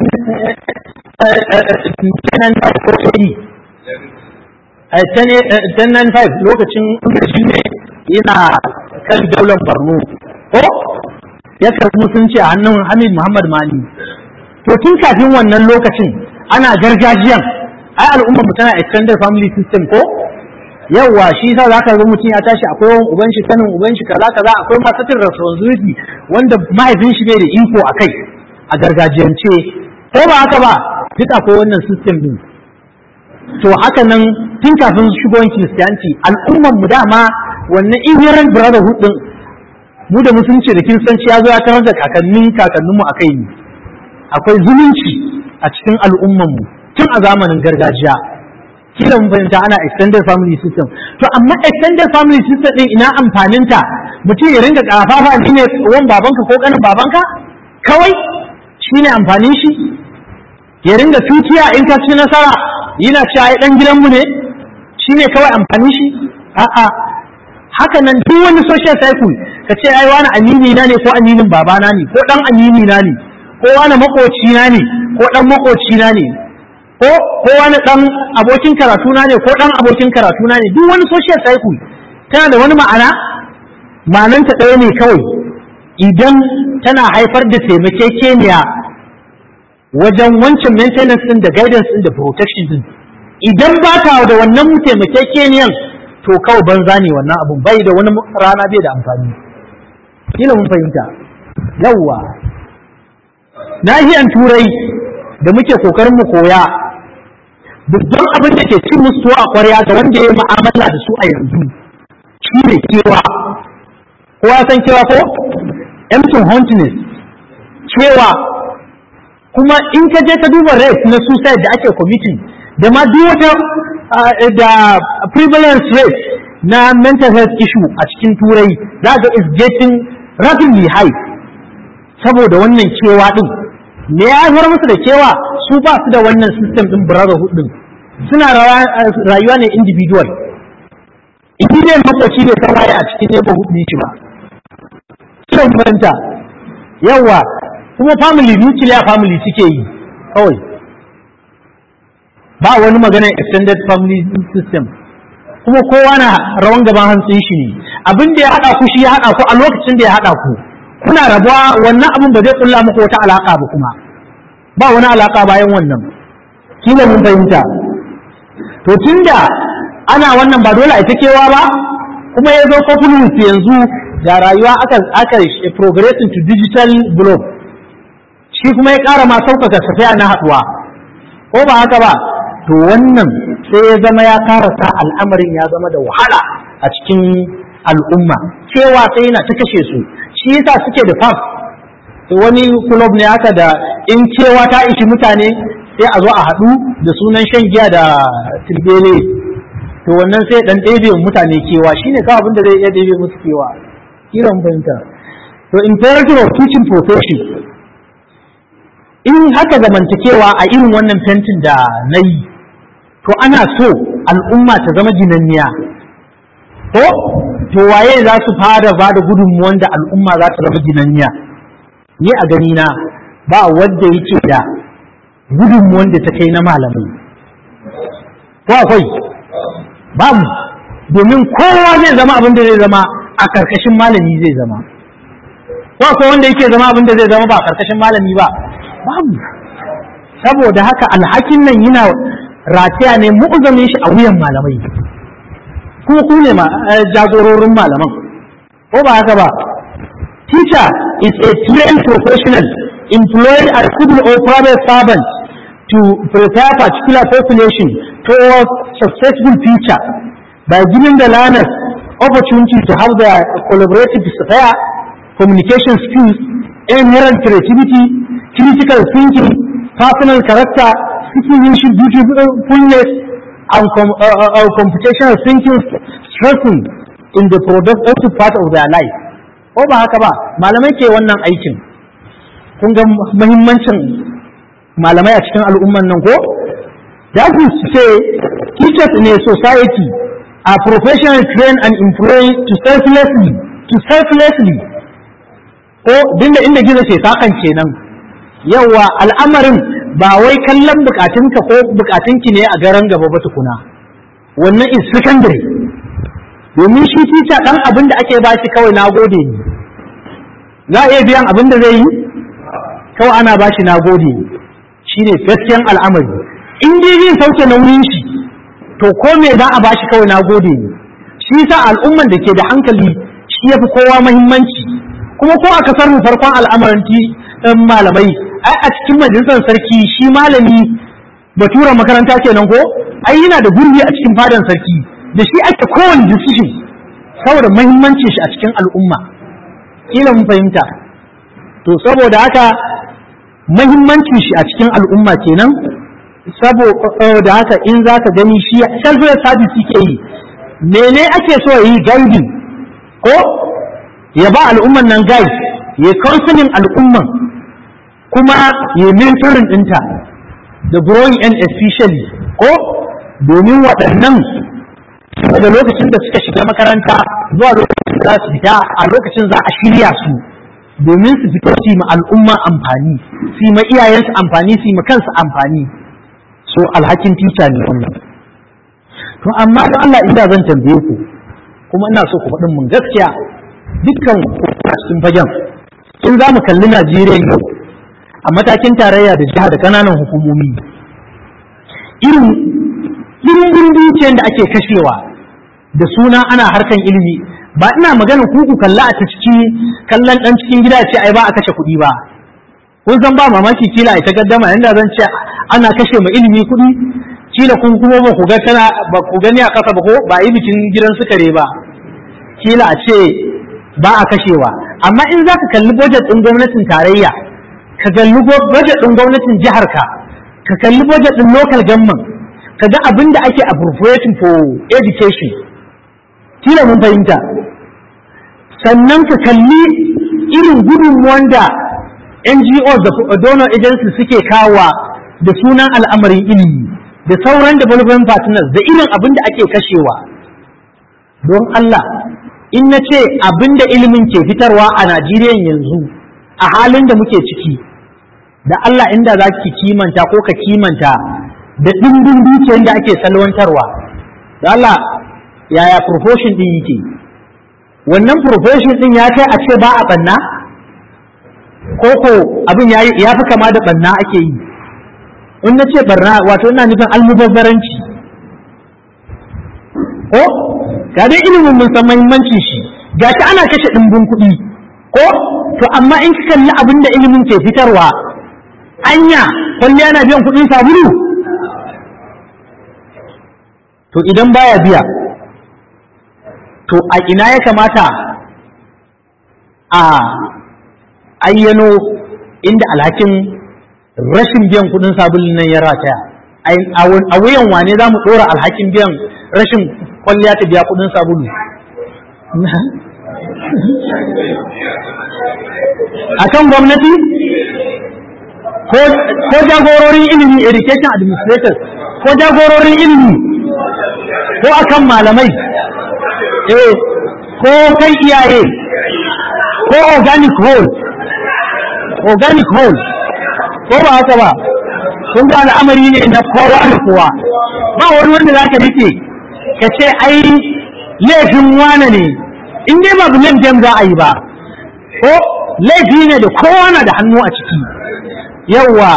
1095 lokacin shi ne yana kan daular Borno ko ya karbi musulunci a hannun Hamid Muhammad Mali to tun kafin wannan lokacin ana gargajiyan ai al'ummar mu tana extended family system ko yawwa shi yasa zaka ga mutum ya tashi akwai wani uban shi sanin uban shi kaza kaza akwai masatin responsibility wanda mahaifin shi bai da iko akai a gargajiyance ko ba haka ba duk akwai wannan system din to haka nan tun kafin shigowar kiristiyanci al'ummar mu dama wannan inherent brotherhood din mu da musulunci da kiristanci ya zo ya tarar da kakannin kakanninmu a kai ne akwai zumunci a cikin al'ummar mu tun a zamanin gargajiya kila mun fahimta ana extended family system to amma extended family system din ina amfaninta mutum ya ringa kafafa ne wan babanka ko kanin babanka kawai shine amfanin shi ya ringa tutiya in ka ci nasara yana ce ai dan gidanmu ne shine kawai amfanin shi a'a haka nan duk wani social cycle ka ce ai wani amini na ne ko aminin babana ne ko dan amini na ne ko wani makoci na ne ko dan makoci na ne ko ko wani dan abokin karatu na ne ko dan abokin karatu na ne duk wani social cycle tana da wani ma'ana ma'ananta ɗaya ne kawai idan tana haifar da taimakekeniya wajen wancan maintenance din da guidance din da protection din idan ba ta da wannan taimakekeniyan to kawai banza ne wannan abun bai da wani rana bai da amfani kila mun fahimta yawwa nahiyan turai da muke kokarin mu koya babban abin da ke cin musu a kwarya ga wanda ya yi mu'amala da su a yanzu shi ne kewa kowa san kewa ko empty huntness cewa kuma in ka je ka duba rate na suicide da ake committing da ma duk wata da prevalence rate na mental health issue a cikin turai za ga is getting rapidly high saboda wannan kewa din me ya haifar musu da kewa su ba su da wannan system din brotherhood din suna rayuwa ne individual idan makwaci bai san waye a cikin neighborhood ne shi ba sai manta yawa kuma family nuclear family suke yi kawai ba wani maganar extended family system kuma kowa na rawan gaban hantsin shi ne abin da ya haɗa ku shi ya haɗa ku a lokacin da ya haɗa ku kuna rabuwa wannan abin ba zai kulla muku wata alaka ba kuma ba wani alaka bayan wannan kila mun fahimta to tunda ana wannan ba dole a ita kewa ba kuma ya zo confluence yanzu da rayuwa aka aka progressing to digital globe shi kuma ya ƙara ma sauƙaƙa tafiya na haɗuwa ko ba haka ba to wannan sai ya zama ya ƙara sa al'amarin ya zama da wahala a cikin al'umma cewa sai yana ta kashe su shi yasa suke da fam wani kulob ne haka da in cewa ta ishi mutane sai a zo a haɗu da sunan shan giya da tilbele to wannan sai dan ɗebe mutane kewa shine kawai abin da zai iya ɗebe musu kewa kiran fahimta to imperative of teaching profession in haka zamantakewa a irin wannan fentin da na yi to ana so al'umma ta zama ginanniya ko to waye za su fara ba da gudunmuwan da al'umma za ta zama ginanniya ni a gani na ba wadda yake da gudunmuwan da ta kai na malamai ko akwai babu domin kowa zai zama abin da zai zama a karkashin malami zai zama ko akwai wanda yake zama abin da zai zama ba a karkashin malami ba babu saboda haka alhakin nan yana rataya ne mu'uzamin shi a wuyan malamai kuma ku ne jagororin malaman ko ba haka ba teacher is a trained professional employed as civil or private servant to prepare particular population towards successful future by giving the learners opportunity to have their collaborative sphere, communication skills, inherent creativity, critical thinking, personal character, citizenship, dutifulness, and com- uh, uh, computational thinking strengthened in the productive part of their life. Ko ba haka ba, malamai ke wannan aikin. Kun ga muhimmancin malamai a cikin al'umman nan ko? That is to say, teachers in a society are professionally trained and employed to selflessly, to selflessly, ko dinda inda gizo ce sakan kenan. Yawa al'amarin ba wai kallon bukatunka ko bukatunki ne a garan gaba ba tukuna. Wannan is secondary. Domin shi teacher ɗan abin da ake bashi kawai na gode ne. Za a iya biyan abin da zai yi? Kawai ana bashi na gode ne. Shi ne gaskiyan al'amari. in dai zai sauke nauyin shi to ko me za a bashi kawai na gode ne shi yasa al'umman da ke da hankali shi yafi kowa muhimmanci kuma ko a kasar mu farkon al'amarin malamai ai a cikin majalisar sarki shi malami batura makaranta kenan ko ai yana da gurbi a cikin fadan sarki da shi ake kowane decision saboda muhimmancin shi a cikin al'umma kila mun fahimta to saboda haka muhimmancin shi a cikin al'umma kenan saboda haka in za ka gani shi self-help service ke yi mene ake so yi guiding ko ya ba al'umman nan guide ya counseling al'umman kuma ya mentoring ɗinta da growing and especially ko domin waɗannan daga lokacin da suka shiga makaranta zuwa lokacin da za su fita a lokacin za a shirya su domin su fito su yi ma al'umma amfani su yi ma iyayensu amfani su yi ma kansu amfani so alhakin tica ne wannan to amma don Allah inda zan tambaye ku kuma ina so ku faɗin mun gaskiya dukkan cikin fagen in za mu kalli Najeriya yau a matakin tarayya da jiha da kananan hukumomi irin irin dukiyar da ake kashewa da suna ana harkan ilimi ba ina magana ku ku kalla a ta ciki kallon dan cikin gida ce ai ba a kashe kuɗi ba kun san ba mamaki kila ita gaddama yanda zan ce ana kashe ma ilimi kuɗi kila kun kuma ba ku ga tana ba ku gani a kasa ba ko ba yi bikin gidan sukare ba kila a ce ba a kashewa amma in za ka kalli budget ɗin gwamnatin tarayya ka kalli budget ɗin gwamnatin jihar ka ka kalli budget ɗin local government ka ga abin da ake appropriating for education kila mun fahimta sannan ka kalli irin gudunmuwan da NGOs da donor agencies suke kawa da sunan al'amarin ilimi da sauran development partners da irin abin da ake kashewa don Allah in na ce abin da ilimin ke fitarwa a Najeriya yanzu a halin da muke ciki da Allah inda za ki kimanta ko ka kimanta da ɗimbin dukiyar da ake salwantarwa da Allah yaya proportion ɗin yake wannan proportion ɗin ya kai a ce ba a ɓanna ko ko abin ya fi kama da ɓanna ake yi in na ce barna wato ina nufin almubazzaranci ko ga dai ilimin mun san muhimmancin shi ga shi ana kashe ɗimbin kuɗi ko to amma in ka kalli abin da ilimin ke fitarwa anya kwalli yana biyan kuɗin sabulu to idan baya biya to a ina ya kamata a ayyano inda alhakin rashin biyan kudin sabulun nan ya rataya a wuyan wane za mu ɗora alhakin biyan rashin kwalliya ta biya kuɗin sabulu akan gwamnati ko jagororin ilimi education administrators ko jagororin ilimi ko akan malamai eh ko kai iyaye ko organic whole organic whole ko ba haka ba kun ga al'amari ne na kowa da kowa ba wani wanda za ka rike ka ce ai laifin wane ne in dai ba blame game za a yi ba ko laifi ne da kowa na da hannu a ciki yawwa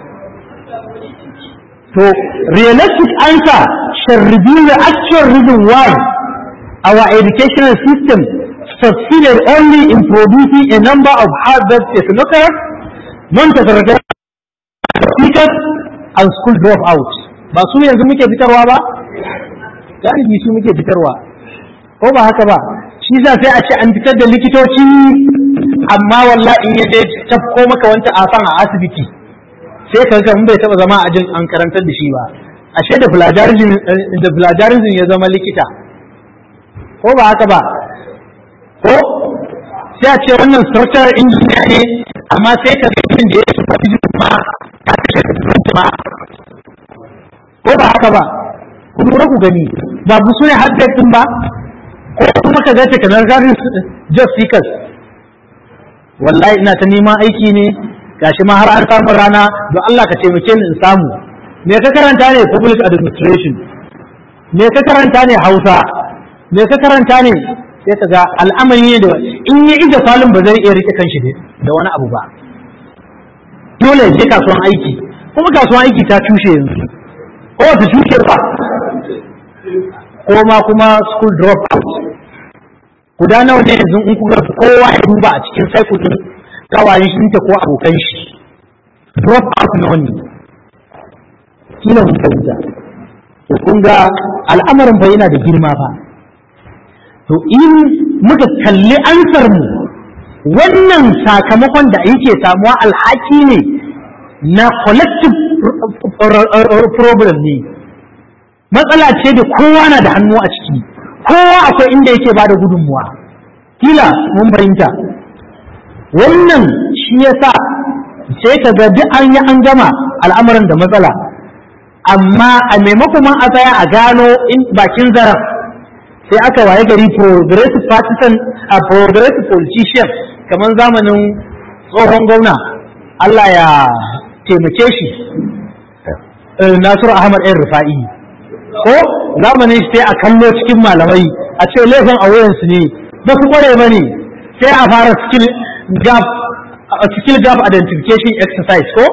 to realistic answer shall reveal the actual reason why our educational system succeeded only in producing a number of hard-work technocrats, non-technocrats, teachers, and school dropouts. Ba su yanzu muke fitarwa ba? Galibi su muke fitarwa. Ko ba haka ba? Shi za sai a ce an fitar da likitoci amma wallahi in ya tafko maka wanta afan a asibiti. Sai ka ga bai taba zama a jin an karantar da shi ba. Ashe da plagiarism ya zama likita. Ko ba haka ba? ko sai a ce wannan structural engineer ne amma sai ka zikin da ya shi ba ma ta kashe ma ko ba haka ba ku lura ku gani ba bu su ne hajjar din ba ko kuma ka ga takanar garin job seekers wallahi ina ta neman aiki ne gashi ma har an samu rana don Allah ka taimake ni in samu me ka karanta ne public administration me ka karanta ne Hausa me ka karanta ne sai ka ga al'amari ne da in ya ija falin ba zai iya rike kanshi da wani abu ba dole ya je kasuwan aiki kuma kasuwan aiki ta cushe yanzu ko ta cushe ba ko ma kuma school drop out guda nawa ne yanzu in kuka kowa ya duba a cikin cycle din kawayen shi ko abokan shi drop out na wani kila mun fahimta to kun ga al'amarin fa yana da girma fa to in muka kalli ansar mu wannan sakamakon da yake samuwa alhaki ne na collective problem ne matsala ce da kowa na da hannu a ciki kowa akwai inda yake ba da gudunmuwa kila mun fahimta wannan shi yasa sai ka ga duk an yi an gama al'amarin da matsala amma a maimakon a tsaya a gano bakin zarar sai aka waye gari progressive partisan a progressive politician kamar zamanin tsohon gwamna Allah ya taimake shi Nasiru Ahmad ɗan Rufa'i ko zamanin shi sai a kallo cikin malamai a ce laifin a wayansu ne ba su kware ba ne sai a fara skill gap skill gap identification exercise ko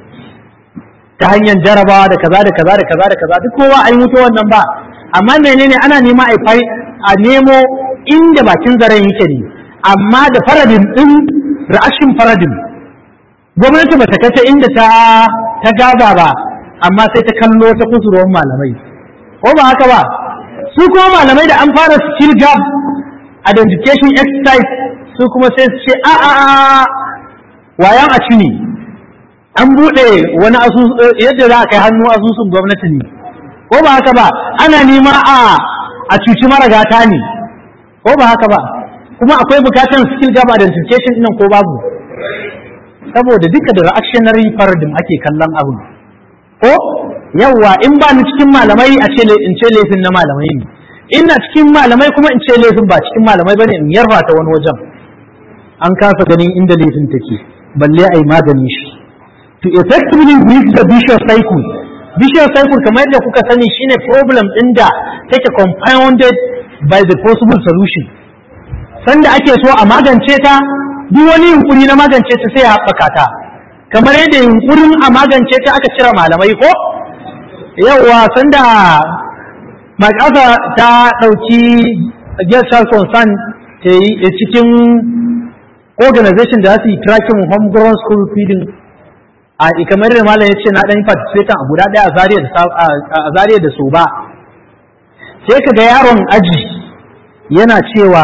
ta hanyar jarabawa da kaza da kaza da kaza da kaza duk kowa an mutu wannan ba amma menene ana nema a fai a nemo inda bakin zaren yake ne amma da faradin din reaction faradin gwamnati ba ta kace inda ta ta gaza ba amma sai ta kallo ta kusurwan malamai ko ba haka ba su kuma malamai da an fara skill gap identification exercise su kuma sai su ce a a a wayan a ne an buɗe wani asusu yadda za a kai hannu asusun gwamnati ne ko ba haka ba ana nema a a cuci maragata ne ko ba haka ba kuma akwai bukatan skill gap identification ɗin ko babu saboda duka da reactionary paradigm ake kallon abu ko yawwa in ba ni cikin malamai a ce in ce laifin na malamai ne ina cikin malamai kuma in ce laifin ba cikin malamai bane in yarfa ta wani wajen an kasa ganin inda laifin take balle ai magani shi to effectively break the vicious cycle vicious cycle kamar yadda kuka sani shine problem din da take compounded by the possible solution sanda ake so a magance ta duk wani yunkuri na magance ta sai ya haɓaka ta kamar yadda yunkurin a magance ta aka cire malamai ko yauwa sanda makasa ta ɗauki gestal concern ta yi cikin organization da su yi tracking homegrown school feeding a kamar da malam ya ce na ɗan participate a guda ɗaya a zariya da so ba sai ka ga yaron aji yana cewa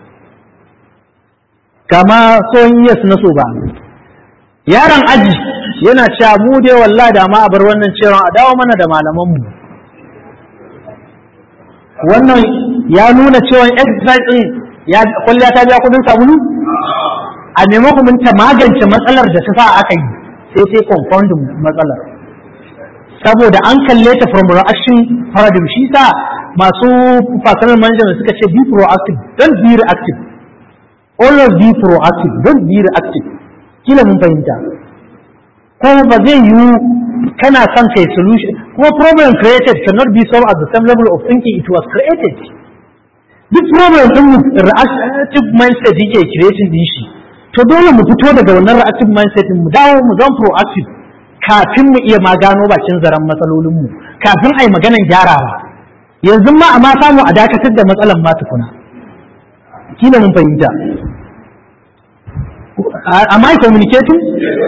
kama son yes na so ba yaron aji yana cewa mu dai wallahi da ma a bar wannan cewa a dawo mana da malamanmu wannan ya nuna cewa exercise din ya kwalliya ta biya kudin sabulu a maimakon ta magance matsalar da ta sa aka yi sai sai confounding matsalar saboda an kalle ta from reaction paradigm shi sa masu personal management suka ce be proactive don't be reactive always be proactive don't be reactive kila mun fahimta ko ba zai yiwu kana son kai solution kuma problem created cannot be solved at the same level of thinking it was created duk problem din mu reactive mindset yake creating din shi to dole mu fito daga wannan reactive mindset mu dawo mu zama proactive kafin mu iya ma gano bakin zaren matsalolin mu kafin ai maganan gyarawa yanzu ma amma samu a dakatar da matsalan ma tukuna kila mun fahimta am I communicating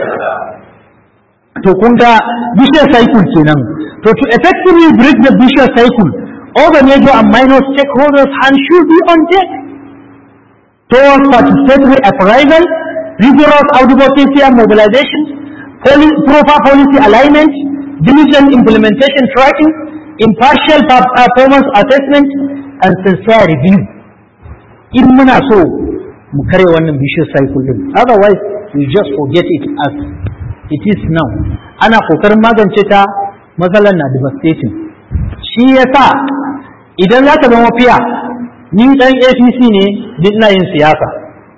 to kun ga vicious cycle kenan to to effectively break the vicious cycle all the major and minor stakeholders hands should be on deck towards participatory appraisal rigorous advocacy and mobilization poli proper policy alignment diligent implementation tracking impartial performance assessment and sincere review in muna so mu kare wannan vicious cycle din otherwise we just forget it as it is now ana kokarin magance ta matsalar na devastating shi yasa idan za ka zama fiya ni dan APC ne duk ina yin siyasa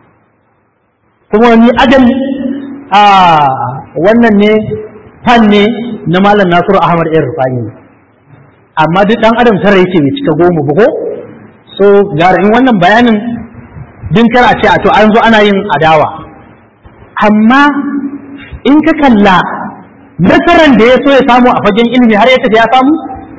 kuma ni adam a wannan ne fan ne na malam Nasiru Ahmad Ɗan Rufani amma duk dan adam tara yake bai cika goma ba ko so gara in wannan bayanin din kar a ce a to an zo ana yin adawa amma in ka kalla nasarar da ya so ya samu a fagen ilimi har ya tafi ya samu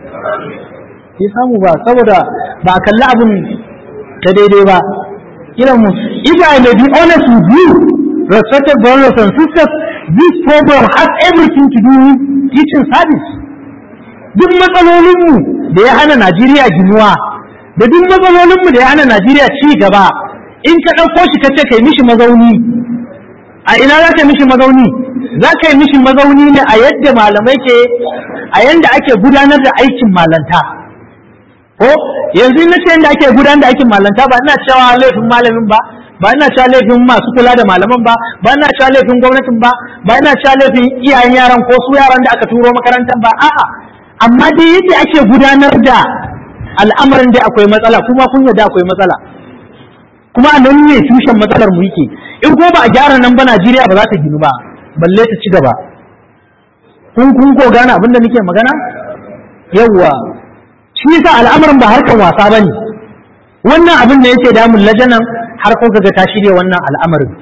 ya samu ba saboda ba a kalli abin ta daidai ba kira mu if I may be honest with you respected brothers and sisters this program has everything to do with teaching service duk matsalolinmu da ya hana Najeriya ginuwa da duk matsalolinmu da ya hana Najeriya ci gaba in ka ɗauko shi ka ce kai mishi mazauni a ina za ka mishi mazauni za ka yi mishi mazauni ne a yadda malamai ke a yadda ake gudanar da aikin malanta ko yanzu na ce yadda ake gudanar da aikin malanta ba ina cewa laifin malamin ba ba ina cewa laifin masu kula da malaman ba ba ina cewa laifin gwamnatin ba ba ina cewa laifin iyayen yaran ko su yaran da aka turo makarantar ba a'a amma dai yadda ake gudanar da al'amarin da akwai matsala kuma kun yarda akwai matsala kuma a nan ne tushen matsalar mu yake in ko ba a gyara nan ba Najeriya ba za ta ginu ba balle ta ci gaba kun kun ko gane abin da nake magana yawwa shi yasa al'amarin ba harkan wasa bane wannan abin da yake damun lajanan har ko ga ta shirya wannan al'amarin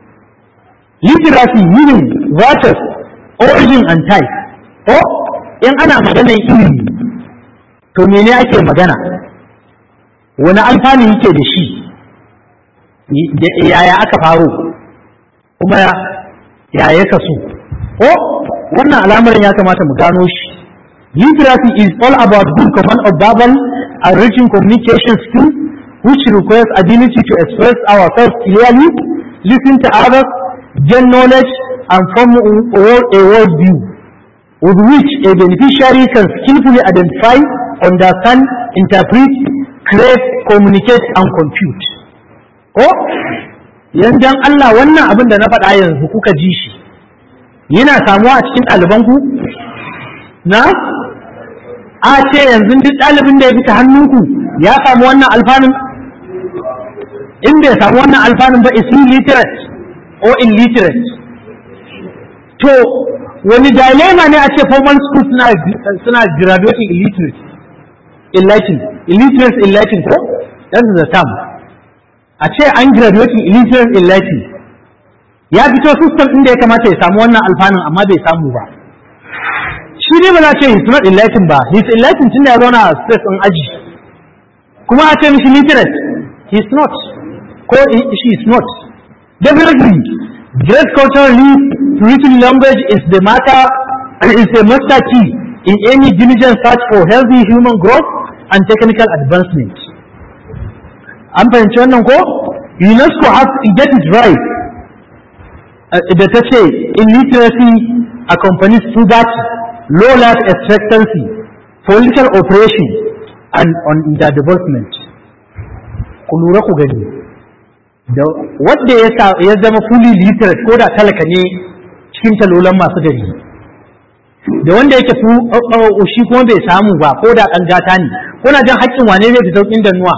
literacy meaning virtues origin and type ko in ana maganar ilimi to mene ake magana wani alfani yake da shi yaya aka faro kuma yaya kasu ko wannan al'amarin ya kamata mu gano shi literacy is all about good command of verbal and written communication skills which requires ability to express ourselves clearly listen to others gain knowledge and form a world view with which a beneficiary can skillfully identify understand interpret create communicate and compute ko yanzu Allah wannan abin da na faɗa yanzu kuka ji shi yana samuwa a cikin ɗalibanku na a ce yanzu duk ɗalibin da ya fita hannunku ya samu wannan alfanun in bai samu wannan alfanun ba is illiterate or illiterate to wani dilemma ne a ce formal school suna suna graduating illiterate enlightened illiterate enlightened ko that is the term a ce an graduating illiterate enlightened ya fito system inda ya kamata ya samu wannan alfanun amma bai samu ba shi ne ba za ce he's not enlightened ba he's enlightened tun da ya zauna a space in aji kuma a ce mishi literate he's not ko she is not definitely great cultural leap to written language is the matter is a master key in any diligent search for healthy human growth and technical advancement an fahimci wannan ko UNESCO has to get it right da ta ce illiteracy accompanies poverty, low life expectancy, political oppression, and underdevelopment. Ku lura ku gani. Da wanda ya zama fully literate ko da talaka ne cikin talolan masu gari. Da wanda yake shi kuma bai samu ba ko da ɗan gata ne, kuna jan haƙƙin wane ne da sauƙin dannuwa.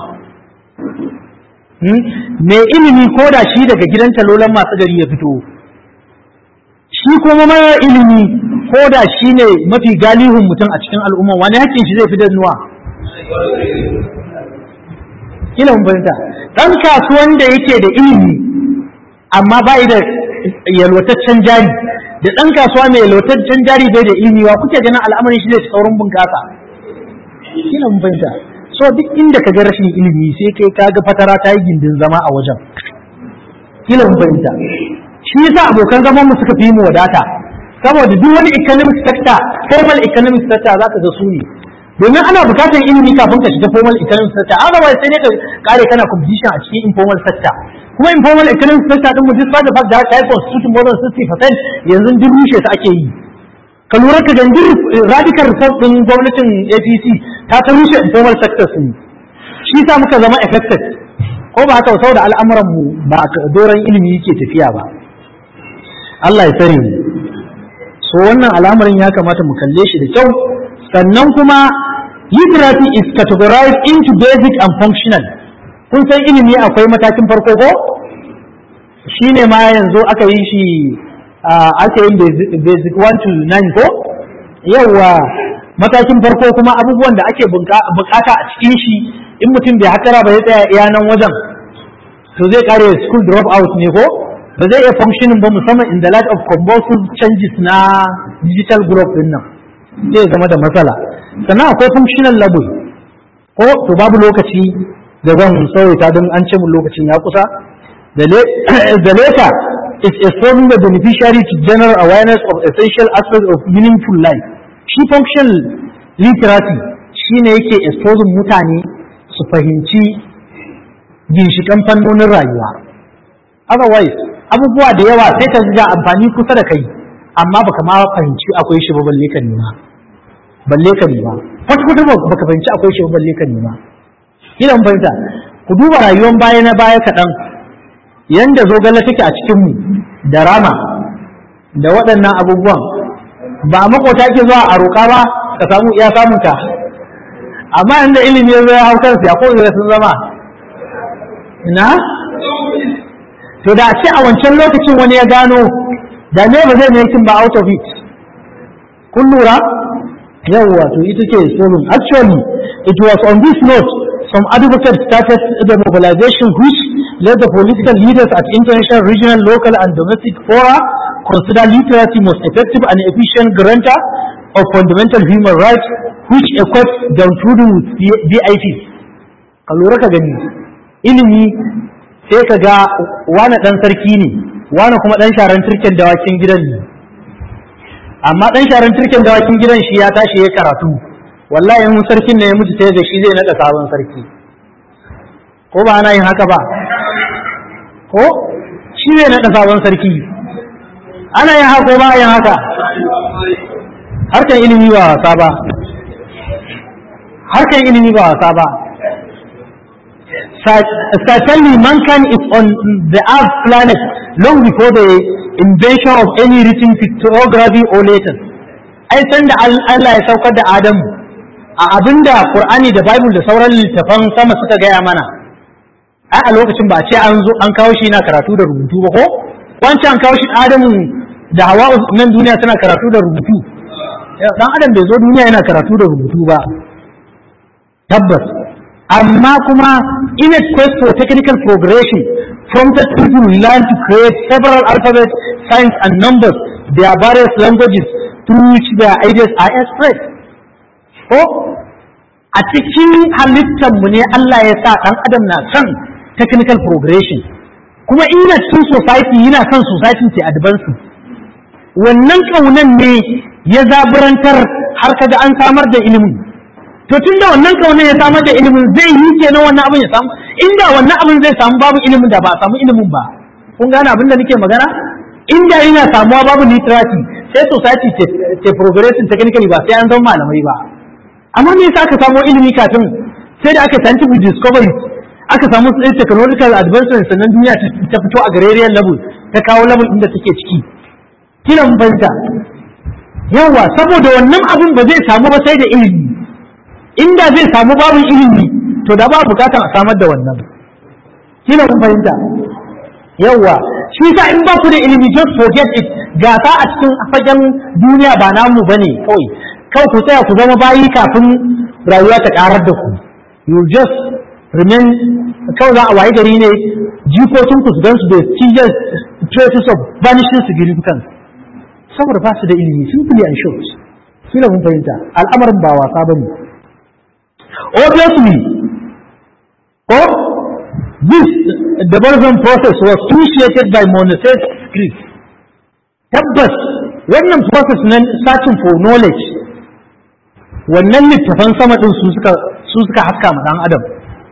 Mai ilimi ko da shi daga gidan talolan masu gari ya fito. shi kuma mara ilimi ko da shi ne mafi galihun mutum a cikin al'umma wani hakkin shi zai fi dannuwa kila mun fahimta dan kasuwan da yake da ilimi amma ba da yalwataccen jari da dan kasuwa mai yalwataccen jari bai da ilimi wa kuke ganin al'amarin shi zai saurin bunƙasa kila mun fahimta so duk inda ka ga rashin ilimi sai kai ka ga fatara ta yi gindin zama a wajen kila mun fahimta shi yasa abokan zaman mu suka fi mu wadata saboda duk wani economic sector formal economic sector zaka ga su ne domin ana bukatar ilimi kafin ka shiga formal economic sector otherwise sai ne ka kare kana competition a cikin informal sector kuma informal economic sector din mu despite the fact da haka constitution more than 60% yanzu duk rushe su ake yi ka lura ka gangi radical reform din gwamnatin APC ta ta rushe informal sector su shi sa muka zama affected ko ba haka saboda al'amuran mu ba doron ilimi yake tafiya ba Allah ya tsare mu so wannan al'amarin ya kamata mu kalle shi da kyau sannan kuma literacy is categorized into basic and functional kun san ilimi akwai matakin farko ko shine ma yanzu aka yi shi aka yi basic 1 to 9 ko yawa matakin farko kuma abubuwan da ake bukata a cikin shi in mutum bai hatara ba ya tsaya iya nan wajen to zai kare school drop out ne ko ba zai iya functioning ba musamman in the light of compulsive changes na digital growth din nan zai zama da matsala sannan akwai functional level ko to babu lokaci da zan sauya don an ce mun lokacin ya kusa the later is exposing the beneficiary to general awareness of essential aspects of meaningful life shi functional literacy shine yake exposing mutane su fahimci ginshikan fannonin rayuwa otherwise abubuwa da yawa sai ka ga amfani kusa da kai amma baka ma fahimci akwai shi ba balle ka nema balle ka nema kwata kwata baka fahimci akwai shi ba balle ka nema kila mun fahimta ku duba rayuwar baya na baya kaɗan yanda zogale take a cikin mu da rama da waɗannan abubuwan ba makota ke zuwa a roƙa ba ka samu iya samun ka amma inda ilimi ya zo ya hau kansu ya ko sun zama ina to da ce a wancan lokacin wani ya gano da me ba zai making ba out of it kun lura yawwa to ita ce solon actually it was on this note some advocates started the mobilization which led the political leaders at international regional local and domestic fora consider literacy most effective and efficient grantor of fundamental human rights which equips downtrodden with BIT ka lura ka gani ilimi sai ka ga wani ɗan sarki ne wani kuma ɗan sharan turken dawakin gidan ne amma ɗan sharan turken dawakin gidan shi ya tashi ya karatu wallahi in sarkin ne ya mutu sai da shi zai naɗa sabon sarki ko ba ana yin haka ba ko shi zai naɗa sabon sarki ana yin haka ko ba yin haka harkan ilimi ba wasa ba harkan ilimi ba wasa ba certainly mankind is on the earth planet long before the invention of any written pictography or letters ai san da Allah ya saukar da Adamu a abinda Qur'ani da Bible da sauran littafan sama suka gaya mana ai a lokacin ba a ce an zo an kawo shi na karatu da rubutu ba ko wancan an kawo shi Adamu da Hawa nan duniya suna karatu da rubutu dan Adam bai zo duniya yana karatu da rubutu ba tabbas amma kuma in a quest for technical progression prompted people learn to create several alphabets, signs and numbers, their various languages through which their ideas are expressed. Ko a cikin halittarmu ne Allah ya sa ɗan adam na son technical progression kuma ina cikin society yana son society ce advance wannan ƙaunan ne ya zaburantar har kaga an samar da ilimin to tun da wannan kaunar ya samar da ilimin zai yi kenan wannan abin ya samu inda wannan abin zai samu babu ilimin da ba a samu ilimin ba kun gane abin da nake magana inda yana samuwa babu literacy sai society ta progressing technically ba sai an zama malamai ba amma me yasa aka samo ilimi kafin sai da aka scientific discovery aka samu technological advancement sannan duniya ta fito a garariyar level ta kawo level inda take ciki kiran banta yawa saboda wannan abin ba zai samu ba sai da ilimi inda zai samu babu ilimi to da ba bukatar a samar da wannan kina kun fahimta yawa shi sa in ba ku da ilimi just forget it gasa a cikin fagen duniya ba namu bane kawai kawai ku tsaya ku zama bayi kafin rayuwa ta karar da ku you just remain kawai za a waye gari ne jikokin ku su gansu da serious traces of vanishing significance saboda ba su da ilimi simply and short kila mun fahimta al'amarin ba wasa bane obviously ko this development process was initiated by Monastery Greek tabbas wannan process na searching for knowledge wannan littafan sama din su suka su suka haska ma dan adam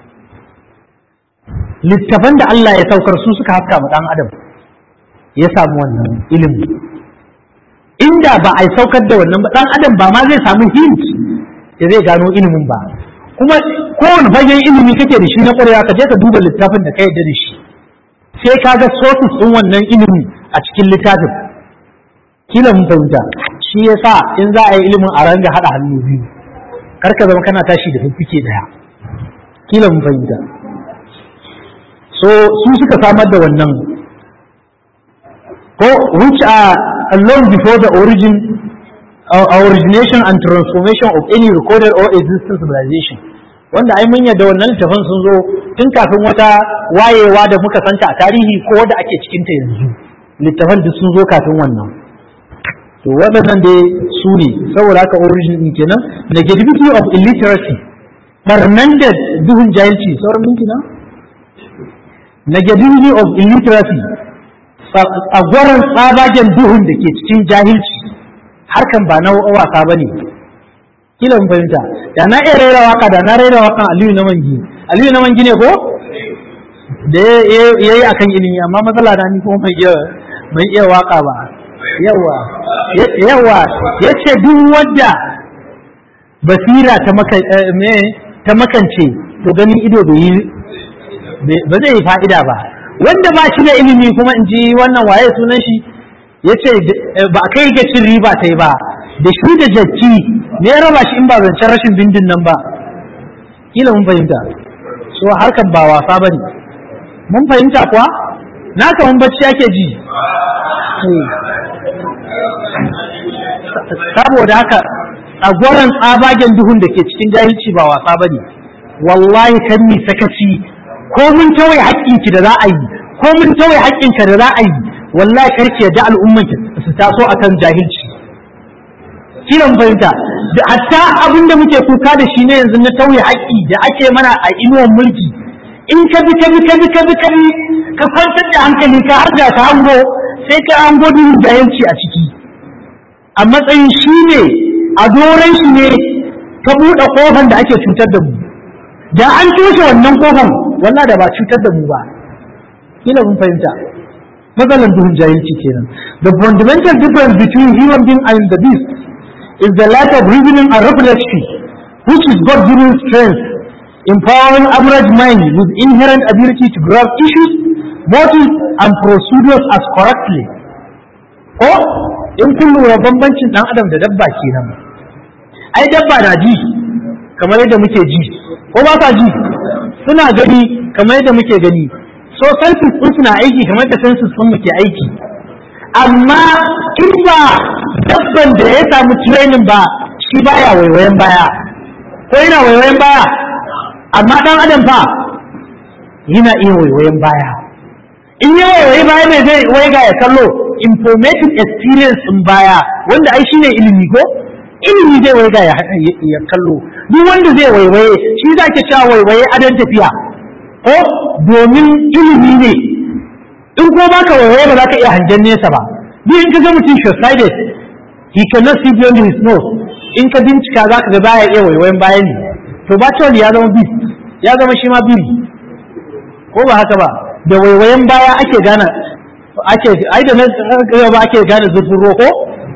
littafan da Allah ya saukar su suka haska ma dan adam ya samu wannan ilimi inda ba a saukar da wannan ba dan adam ba ma zai samu hint da zai gano ilimin ba kuma kowane fagen ilimi kake da shi na ƙwarewa ka je ka duba littafin da ka yarda da shi sai ka ga sources ɗin wannan ilimi a cikin littafin kila mun fahimta shi yasa in za a yi ilimin a ranga haɗa hannu biyu kar ka zama kana tashi da fiffike ɗaya kila mun fahimta so su suka samar da wannan ko which are long before the origin uh, origination and transformation of any recorded or existing civilization wanda ai mun yadda wannan littafin sun zo tun kafin wata wayewa da muka santa a tarihi ko da ake cikin ta yanzu littafan duk sun zo kafin wannan to waɗannan dai su ne saboda haka origin din kenan negativity of illiteracy barnan da duhun jahilci sauran minti na negativity of illiteracy tsagwaron tsabagen duhun da ke cikin jahilci harkan ba na wasa ba ne kila mun fahimta da na iya raira waka da na raira wakan aliyu na mangi aliyu na mangi ne ko da ya yi akan ilimi amma matsala na ni kuma mai iya mai iya waka ba yawa yawa ya ce duk wadda basira ta maka me ta makance to ganin ido bai yi ba zai yi fa'ida ba wanda ba shi da ilimi kuma in ji wannan waye sunan shi ya ce ba kai ga cin riba ta yi ba da shi da jacci me ya raba shi in ba zancen rashin bindin nan ba kila mun fahimta so harkar ba wasa ba ne mun fahimta kuwa na mun bacci ake ji saboda haka a gwaran tsabagen duhun da ke cikin jahilci ba wasa ba ne wallahi kan mi sakaci ko mun tawaye haƙƙinki da za a yi ko mun tawaye haƙƙinka da za a yi wallahi karki yadda al'umman su taso akan jahilci kiran fahimta da hatta abin da muke kuka da shi ne yanzu na tauye haƙƙi da ake mana a inuwan mulki in ka bi ka bi ka bi ka bi ka bi ka kwantar da hankali ka har da ka hango sai ka hango duhun jahilci a ciki a matsayin shi ne a doron shi ne ka buɗe ƙofan da ake cutar da mu da an toshe wannan ƙofan wallah da ba cutar da mu ba kila mun fahimta matsalan duhun jahilci kenan the fundamental difference between human being and the beast is the lack of reasoning and reflection which is God given strength empowering average mind with inherent ability to grasp issues motives and procedures as correctly ko in kun lura bambancin dan adam da dabba kenan ai dabba na ji kamar yadda muke ji ko ba sa ji suna gani kamar yadda muke gani so senses sun suna aiki kamar da senses sun muke aiki amma in ba dabban da ya samu training ba shi baya waiwayen baya ko yana waiwayen baya amma dan adam fa yana iya waiwayen baya in ya waiwayi baya mai zai waiga ya kallo informative experience in baya wanda ai shine ilimi ko ilimi zai waiga ya kallo duk wanda zai waiwaye shi za ke cewa waiwaye adon tafiya ko domin ilimi ne in ko baka waiwaye ba za ka iya hangen nesa ba duk in ka ga mutum short-sighted he cannot see beyond his nose in ka bincika za ka ga baya iya waiwayen baya ne to ba ya zama beast ya zama shi ma biri ko ba haka ba da waiwayen baya ake gane ake ai da ba ake gane zurfin ruwa ko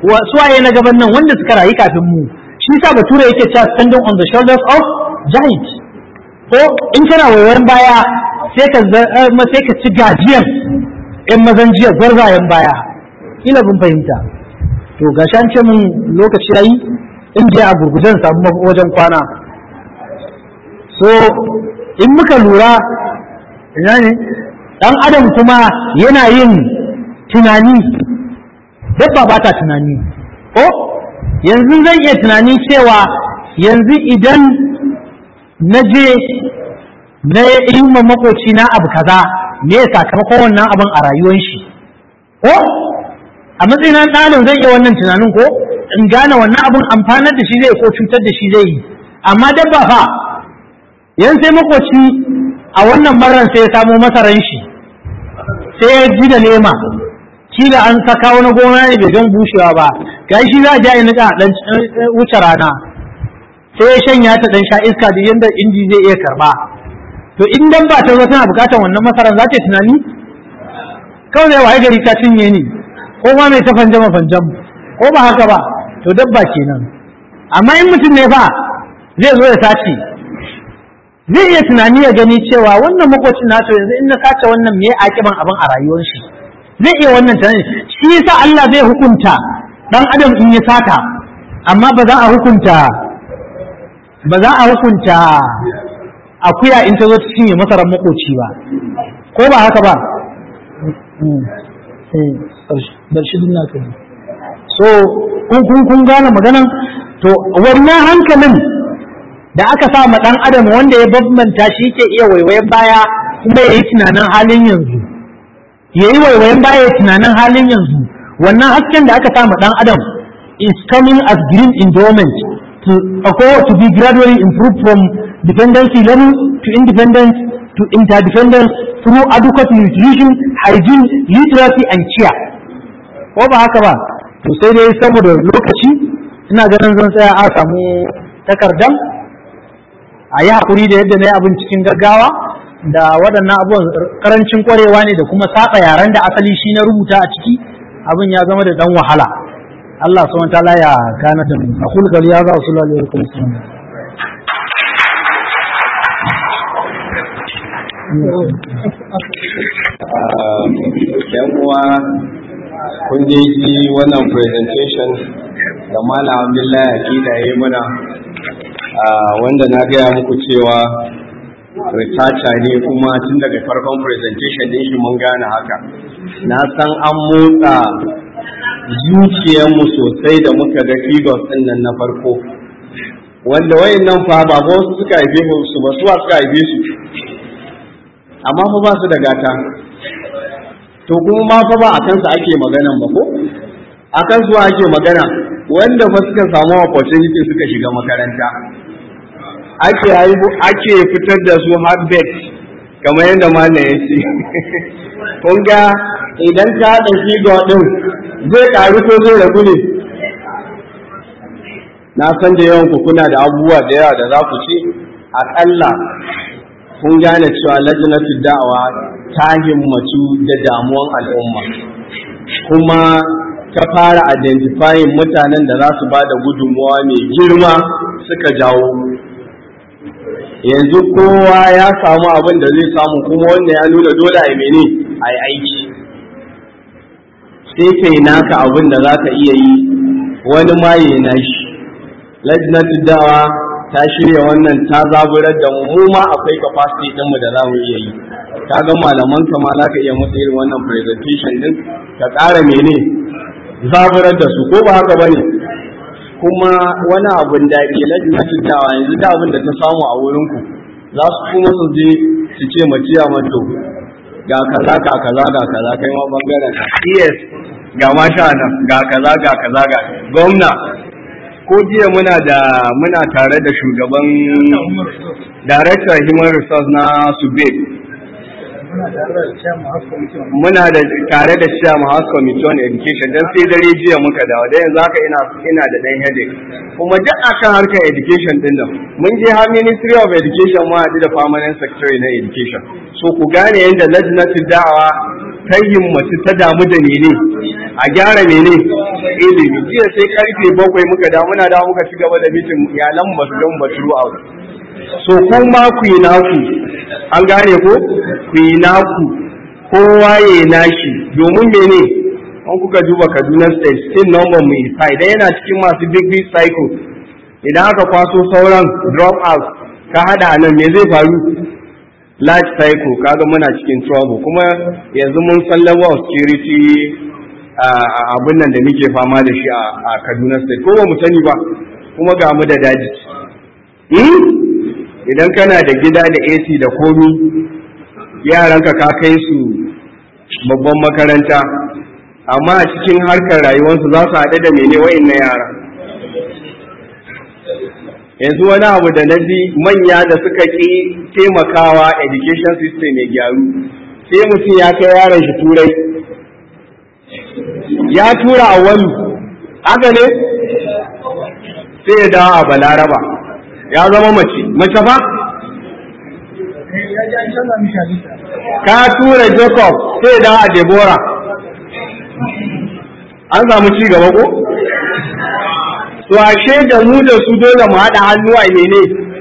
suwaye na gaban nan wanda suka rayu kafin mu shi sa bature yake cewa standing on the shoulders of giants ko in kana wayoyin baya sai ka sai ka ci gajiyan yan mazan jiya gwarzayen baya ina bin fahimta to gashi an ce mun lokaci yayi in je a gurgujen samu wajen kwana so in muka lura ina ne dan adam kuma yana yin tunani dabba ba ta tunani ko yanzu zan iya tunani cewa yanzu idan na je na yi ma makoci na abu kaza me ya sakamakon wannan abin a rayuwar shi ko a matsayin ɗalin zai iya wannan tunanin ko in gane wannan abin amfanar da shi zai ko cutar da shi zai yi amma dabba fa yan sai makoci a wannan marar sai ya samo masaran shi sai ya ji da nema kila an saka wani gona ne bai don bushewa ba ga shi za a ja ya nika dan wuce rana sai ya shanya ta dan sha iska da yanda inji zai iya karba to in dan ba ta zo tana bukatar wannan masaran za ta tunani kawai zai waye gari ta cinye ni ko ma mai ta fanjama fanjam ko ba haka ba to dabba kenan amma in mutum ne fa zai zo ya sace zai iya tunani ya gani cewa wannan makocin na to yanzu in na sace wannan me akiban abin a rayuwar shi zai iya wannan tunani shi yasa Allah zai hukunta dan adam in ya sata amma ba za a hukunta ba za a hukunta akuya in ta zo ta cinye masarar makoci ba ko ba haka ba bar shi dinna kai so kun kun kun gane maganan to wannan hankalin da aka sa ma dan adam wanda ya bambanta shi yake iya waiwayen baya kuma yayi tunanin halin yanzu yayi waiwayen baya yayi tunanin halin yanzu wannan hasken da aka sa ma dan adam is coming as green endowment to occur to be gradually improved from dependency level to independence to interdependence through adequate nutrition, hygiene, literacy and care. Ko ba haka ba, to sai dai saboda lokaci ina ganin zan tsaya a samu takardan a yi haƙuri da yadda na yi abin cikin gaggawa da waɗannan abubuwan ƙarancin ƙwarewa ne da kuma saɓa yaren da asali shi na rubuta a ciki abin ya zama da ɗan wahala. Allah subhanahu wa ta'ala ya gane da mu. Aqul qali hadha wa sallallahu alaihi wa sallam. yan uwa kun je ji wannan presentation da malam abdullahi akida ya yi mana wanda na gaya muku cewa researcher ne kuma tun daga farkon presentation din shi mun gane haka na san an motsa zuciyarmu sosai da muka ga figures din nan na farko wanda wayannan fa ba wasu suka haife su ba su suka haife su amma fa ba su da gata to kuma ma fa ba a kansa ake maganan ba ko a kansu ake magana wanda fa suka samu opportunity suka shiga makaranta ake ake fitar da su habit kamar yadda malam ya ce kun ga idan ka haɗa shi ga ɗin zai ƙaru ko zai ragu ne na san da yawan ku kuna da abubuwa da yawa da za ku ce aƙalla kun gane cewa lajinatul da'awa ta himmatu da damuwan al'umma kuma ta fara identifying mutanen da za su ba da gudunmuwa mai girma suka jawo yanzu kowa ya samu abin da zai samu kuma wannan ya nuna dole a mene a yi aiki sai kai naka abin da za ka iya yi wani ma yi na shi lajinatul da'awa ta shirya wannan ta zaburar da mu mu ma akwai capacity din mu da za mu iya yi ka ga malaman ka ma za ka iya musu irin wannan presentation din ka ƙara mene zaburar da su ko ba haka bane kuma wani abun da ke lajinatin dawa yanzu da abin da ta samu a wurin ku za su kuma su je su ce maciya mato ga kaza ga kaza ga kaza kai ma bangaren ka yes ga masha nan ga kaza ga kaza ga gwamna ko jiya muna da muna tare da shugaban director human resource na sube muna da tare da chairman house committee on education dan sai dare jiya muka dawo da yanzu haka ina ina da dan headache kuma duk akan harkar education din nan mun je har ministry of education mu haɗu da permanent secretary na education so ku gane yadda lajnatul da'awa ta himmatu ta damu da mene a gyara mene ilimi jiya sai karfe bakwai muka da muna da muka ci gaba da mitin iyalan ba su gan batu a so kuma ku yi naku an gane ko ku yi naku kowa ya yi nashi domin mene an kuka duba kaduna state still number mu is high idan yana cikin masu big big cycle idan aka kwaso sauran drop out ka hada nan me zai faru large cycle kaga muna cikin trouble kuma yanzu mun san level of security abin nan da muke fama da shi a Kaduna state ko ba mu sani ba kuma ga mu da daji idan kana da gida da AC da komi yaranka ka kai su babban makaranta amma a cikin harkar rayuwarsu za su haɗu da mene wa'in na yara yanzu wani abu da na ji manya da suka ƙi taimakawa education system ya gyaru sai mutum ya kai yaron shi turai ya tura a wani haka ne sai ya dawo a balaraba ya zama mace mace fa ka tura jacob sai ya dawo a deborah an samu ci gaba ko to ashe da mu da su dole mu haɗa hannu a mene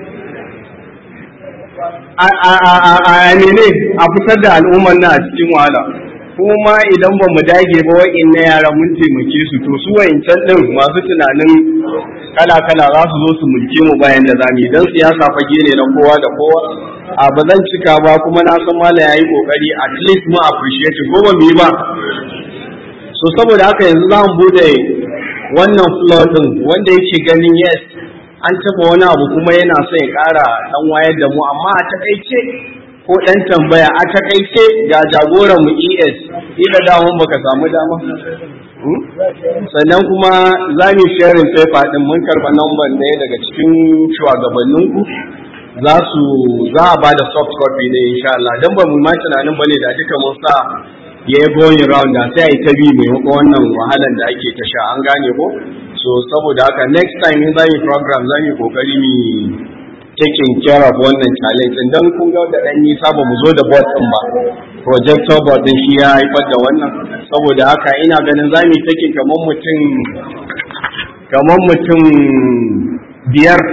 a mene a fitar da al'ummar na a cikin wahala kuma idan ba mu dage ba wa'in na yara mun taimake su to su wa'incan ɗin masu tunanin kala-kala za su zo su mulke mu bayan da zamu idan siyasa fage ne na kowa da kowa a ba zan cika ba kuma na san mala yayi kokari at least mu appreciate ko ba mu yi ba so saboda haka yanzu za mu bude wannan floor din wanda yake ganin yes an taba wani abu kuma yana so ya kara dan wayar da mu amma a takaice ko dan tambaya a takaice ga jagoran mu ES ila da mun baka samu dama sannan kuma za mu sharing paper din mun karba number ɗaya daga cikin shugabannin ku za su za a bada soft copy ne insha Allah dan ba mu ma tunanin bane da duka mun sa ya yi going round da sai a yi ta bi maimakon wannan wahalar da ake ta sha an gane ko so saboda haka next time in za mu program za mu kokari mu taking care of wannan challenge din dan kun ga da dan nisa ba mu zo da board din ba projector board din shi ya haifar da wannan saboda haka ina ganin za mu taking kamar mutum kamar mutum biyar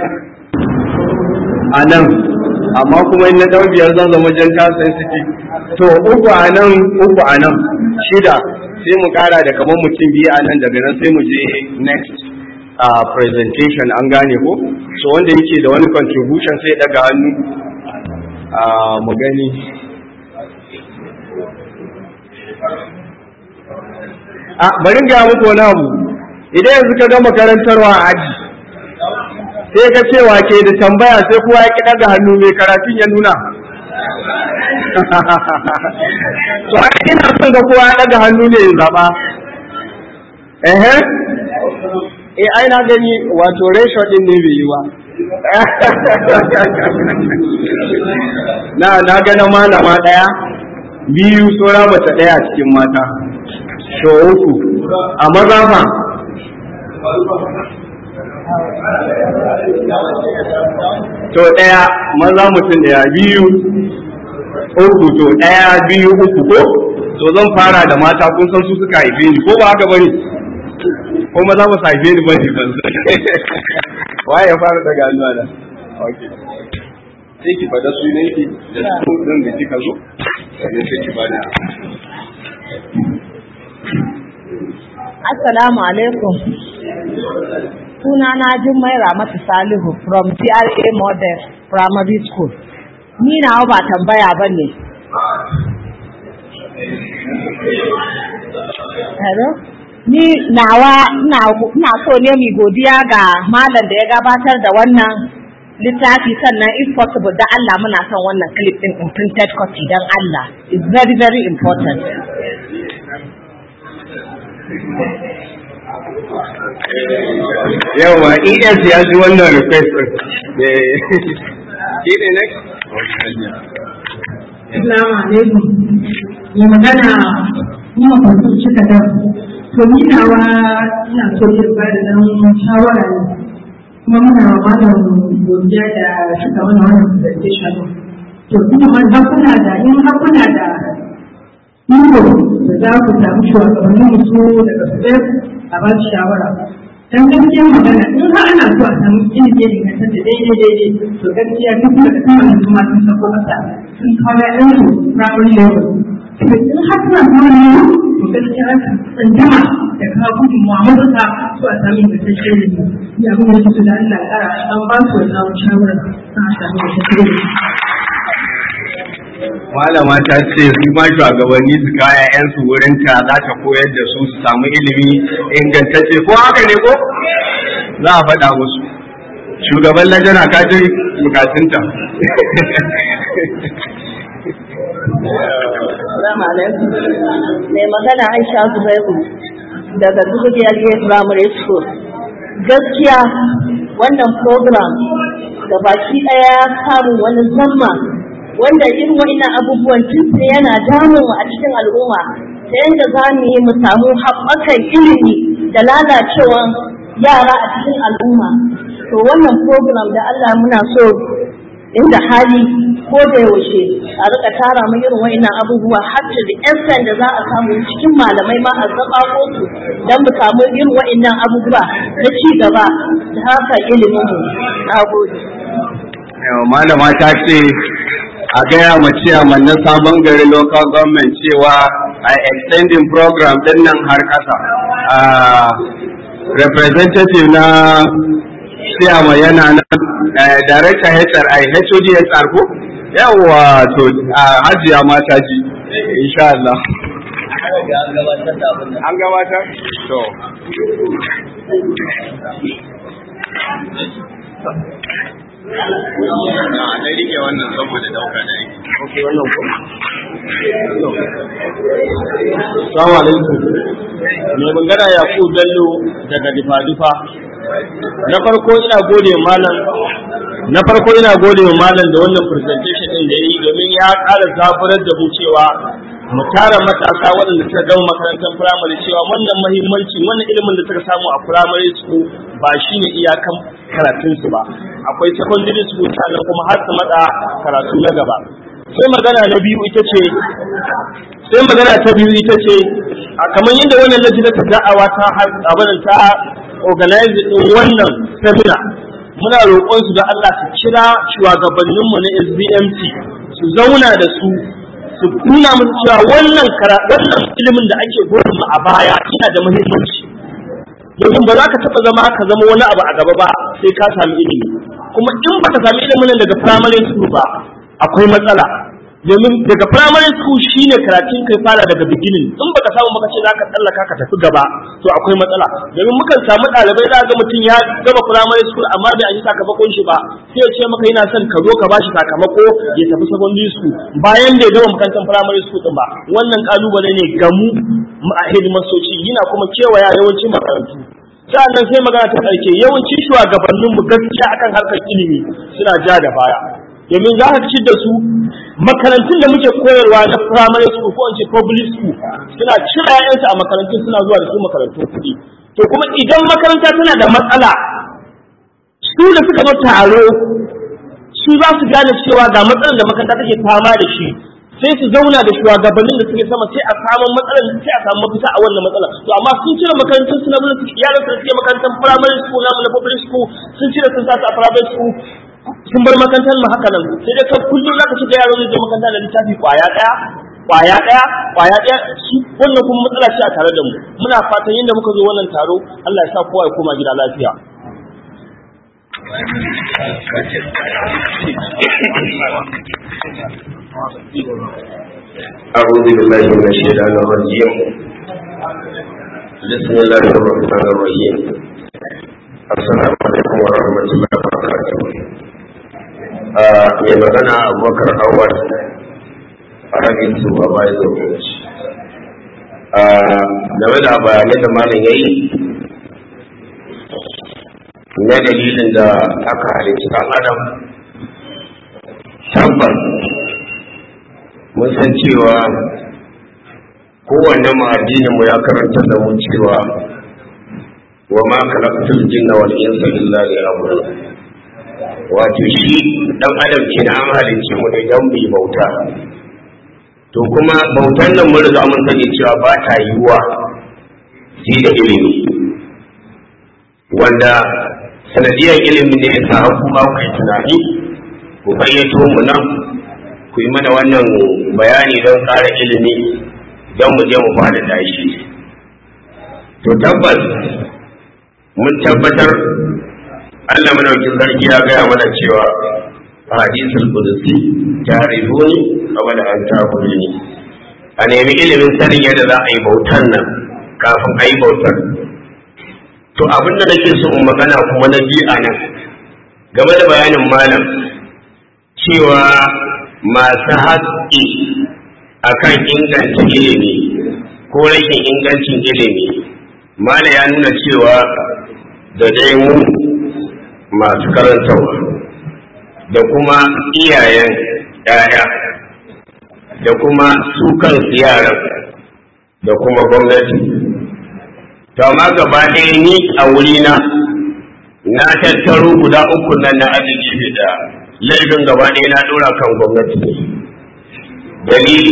a nan amma kuma in na dau biyar zan zama jan kasan ciki to uku a nan uku a nan shida sai mu kara da kamar mutum biyu a nan daga nan sai mu je next uh, presentation an gane ko so wanda yake da wani contribution sai daga hannu uh, mu gani a bari ga muku wani abu idan yanzu ka gama karantarwa a aji sai ka ce ke da tambaya sai kowa ya ki daga hannu mai karatun ya nuna to haka ina son ga kowa ya daga hannu ne ya zaba ehe eh ai na gani wato ratio din ne bai yi ba na na ga na malama daya biyu tsora mace daya a cikin mata so uku a maza fa to ɗaya maza mutum ɗaya biyu uku to ɗaya biyu uku ko to zan fara da mata kun san su suka haife ni ko ba haka bane ko maza ba su haife ni bane ban waye ya fara daga hannuwa da okay sai ki fada sunan ki da su din da kika zo sai sai ki bada Assalamu alaikum. Sunana Jummai Ramatu Salihu from GRA Model Primary School. Ni nawa ba tambaya ba ne. Hello? Ni nawa ina so ne mai godiya ga malam da ya gabatar da wannan littafi sannan if possible da Allah muna son wannan clip din in printed copy don Allah. It's very very important. yawa es ya ji wannan request shi ne next Assalamu alaikum. Mai magana ni mafarki cika da to ni nawa ina so ya ba da dan shawara ne. Kuma muna wa malam godiya da suka mana wannan presentation. To kuma har kuna da in har kuna da iko da za ku samu shugabannin su daga su a ba su shawara dan gaskiyar magana in har ana so a samu ilimi ne kan da daidai daidai to gaskiya duk da kuma yanzu ma sun sako kasa sun kawo ɗan su primary level to in har suna kawo ne to gaskiya an tsanjama da kawo gudunmuwa matuƙa so a samu ingantaccen ilimi ya abin da su da Allah ƙara an ba su wannan shawara sun a samu ingantaccen ilimi. malama ta ce su ma shugabanni su kaya yan su wurin ta za ta koyar da su su samu ilimi ingantacce ko haka ne ko za a faɗa musu shugaban lajana ka ji bukatunta Salamu alaikum. Mai magana Aisha Zubairu daga Dugujiyar Gate Primary School. Gaskiya wannan program da baki ɗaya ya samu wani zamma wanda irin wa'innan abubuwan tun yana damun a cikin al'umma ta yadda za mu yi mu samu haɓakan ilimi da lalacewan yara a cikin al'umma. To wannan program da Allah muna so inda hali ko da yaushe a rika tara mu irin wa'annan abubuwa har da extent da za a samu cikin malamai ma a zaba ko su dan mu samu irin wa'annan abubuwa na ci gaba da haka ilimin mu nagode malama ta ce a gaya ma ciyaman na sabon gari local government cewa a extending program din nan har kasa representative na ciyama yana nan director HRI HODSR ko yawa to hajiya mata ji insha Allah an gabatar to na rike wannan saboda dauka da yake ok wannan ko Assalamu alaikum. Mai magana Yakubu Bello daga Difa-Difa. Na farko ina gode malam na farko ina gode wa malam da wannan presentation din da yi domin ya ƙara zaburar da mu cewa mu tara matasa waɗanda suka gama makarantar firamare cewa wannan mahimmanci wannan ilimin da suka samu a firamare school ba shine iyakan karatunsu ba akwai secondary school sannan kuma har su matsa karatu na gaba sai magana na biyu ita ce sai magana ta biyu ita ce a kamar yadda wannan lajina ta da'awa ta abin ta organize din wannan seminar muna roƙon su da Allah su kira shugabanninmu na SBMT su zauna da su su nuna musu cewa wannan wannan ilimin da ake gurin mu a baya yana da muhimmanci domin ba za ka taɓa zama ka zama wani abu a gaba ba sai ka sami ilimi kuma in baka sami ilimin daga primary school ba akwai matsala domin daga primary school shine karatun kai fara daga beginning in baka samu baka ce zaka tsallaka ka tafi gaba to akwai matsala domin mukan samu ɗalibai za ga mutum ya gama primary school amma bai yi sakamakon shi ba sai ya ce maka yana son ka zo ka bashi sakamako ya tafi secondary school bayan bai gama makarantar primary school din ba wannan kalubale ne ga mu a hidimasoci yana kuma kewaya yawancin makarantu sa'annan sai magana ta ƙarshe yawanci shugabanninmu gaskiya akan harkar ilimi suna ja da baya domin za ka ci da su makarantun da muke koyarwa na primary school ko ce public school suna cire ƴaƴansu a makarantun suna zuwa da su makarantun kuɗi to kuma idan makaranta tana da matsala su da suka zo taro su za su gane cewa ga matsalar da makaranta take fama da shi sai su zauna da shugabannin da suke sama sai a samu matsalar sai a samu mafita a wannan matsalar to amma sun cire makarantun su na mun su yaran su suke makarantar primary school na na public school sun cire sun sa su a private school sun bar makarantar mu haka nan sai dai kai kullum zaka shiga yaro zai je makaranta da littafi kwaya daya kwaya daya kwaya daya shi wannan kuma matsala ce a tare da mu muna fatan yadda muka zo wannan taro Allah ya sa kowa ya koma gida lafiya أعوذ بالله من الشيطان الرجيم بسم الله الرحمن الرحيم السلام عليكم ورحمة الله وبركاته mai magana abubakar awal a rabin su a bayan zobe game da bayanai da malam ya yi na dalilin da aka halitta ɗan adam tabbas mun san cewa kowanne mu addinin mu ya karanta da mu cewa wa ma khalaqtul jinna wal insa illa liya'budun wato shi dan adam ke na an halicce mu ne dan mu bauta to kuma bautan nan mun riga mun sani cewa ba ta yiwuwa sai da ilimi wanda sanadiyar ilimin ne ya sa kuma ku yi tunani ku bayyato mu nan ku yi mana wannan bayani don ƙara ilimi don mu je mu fada dashi to tabbas mun tabbatar Allah madaukin sarki ya gaya mana cewa a hadisul qudusi tarifuni qabla an ta'buduni a nemi ilimin sanin yadda za a yi bautan nan kafin a yi bautar to abin da nake so in magana kuma na biyu a nan game da bayanin malam cewa masu haƙƙi akan inganta ilimi ko rashin ingancin ilimi malam ya nuna cewa da dai mu masu karantarwa da kuma iyayen ‘ya'ya da kuma su kansu yaran da kuma gwamnati to amma gaba ɗaya ni a wurina na tattaro guda uku nan na arziki da laifin gaba ɗaya na ɗora kan gwamnati dalili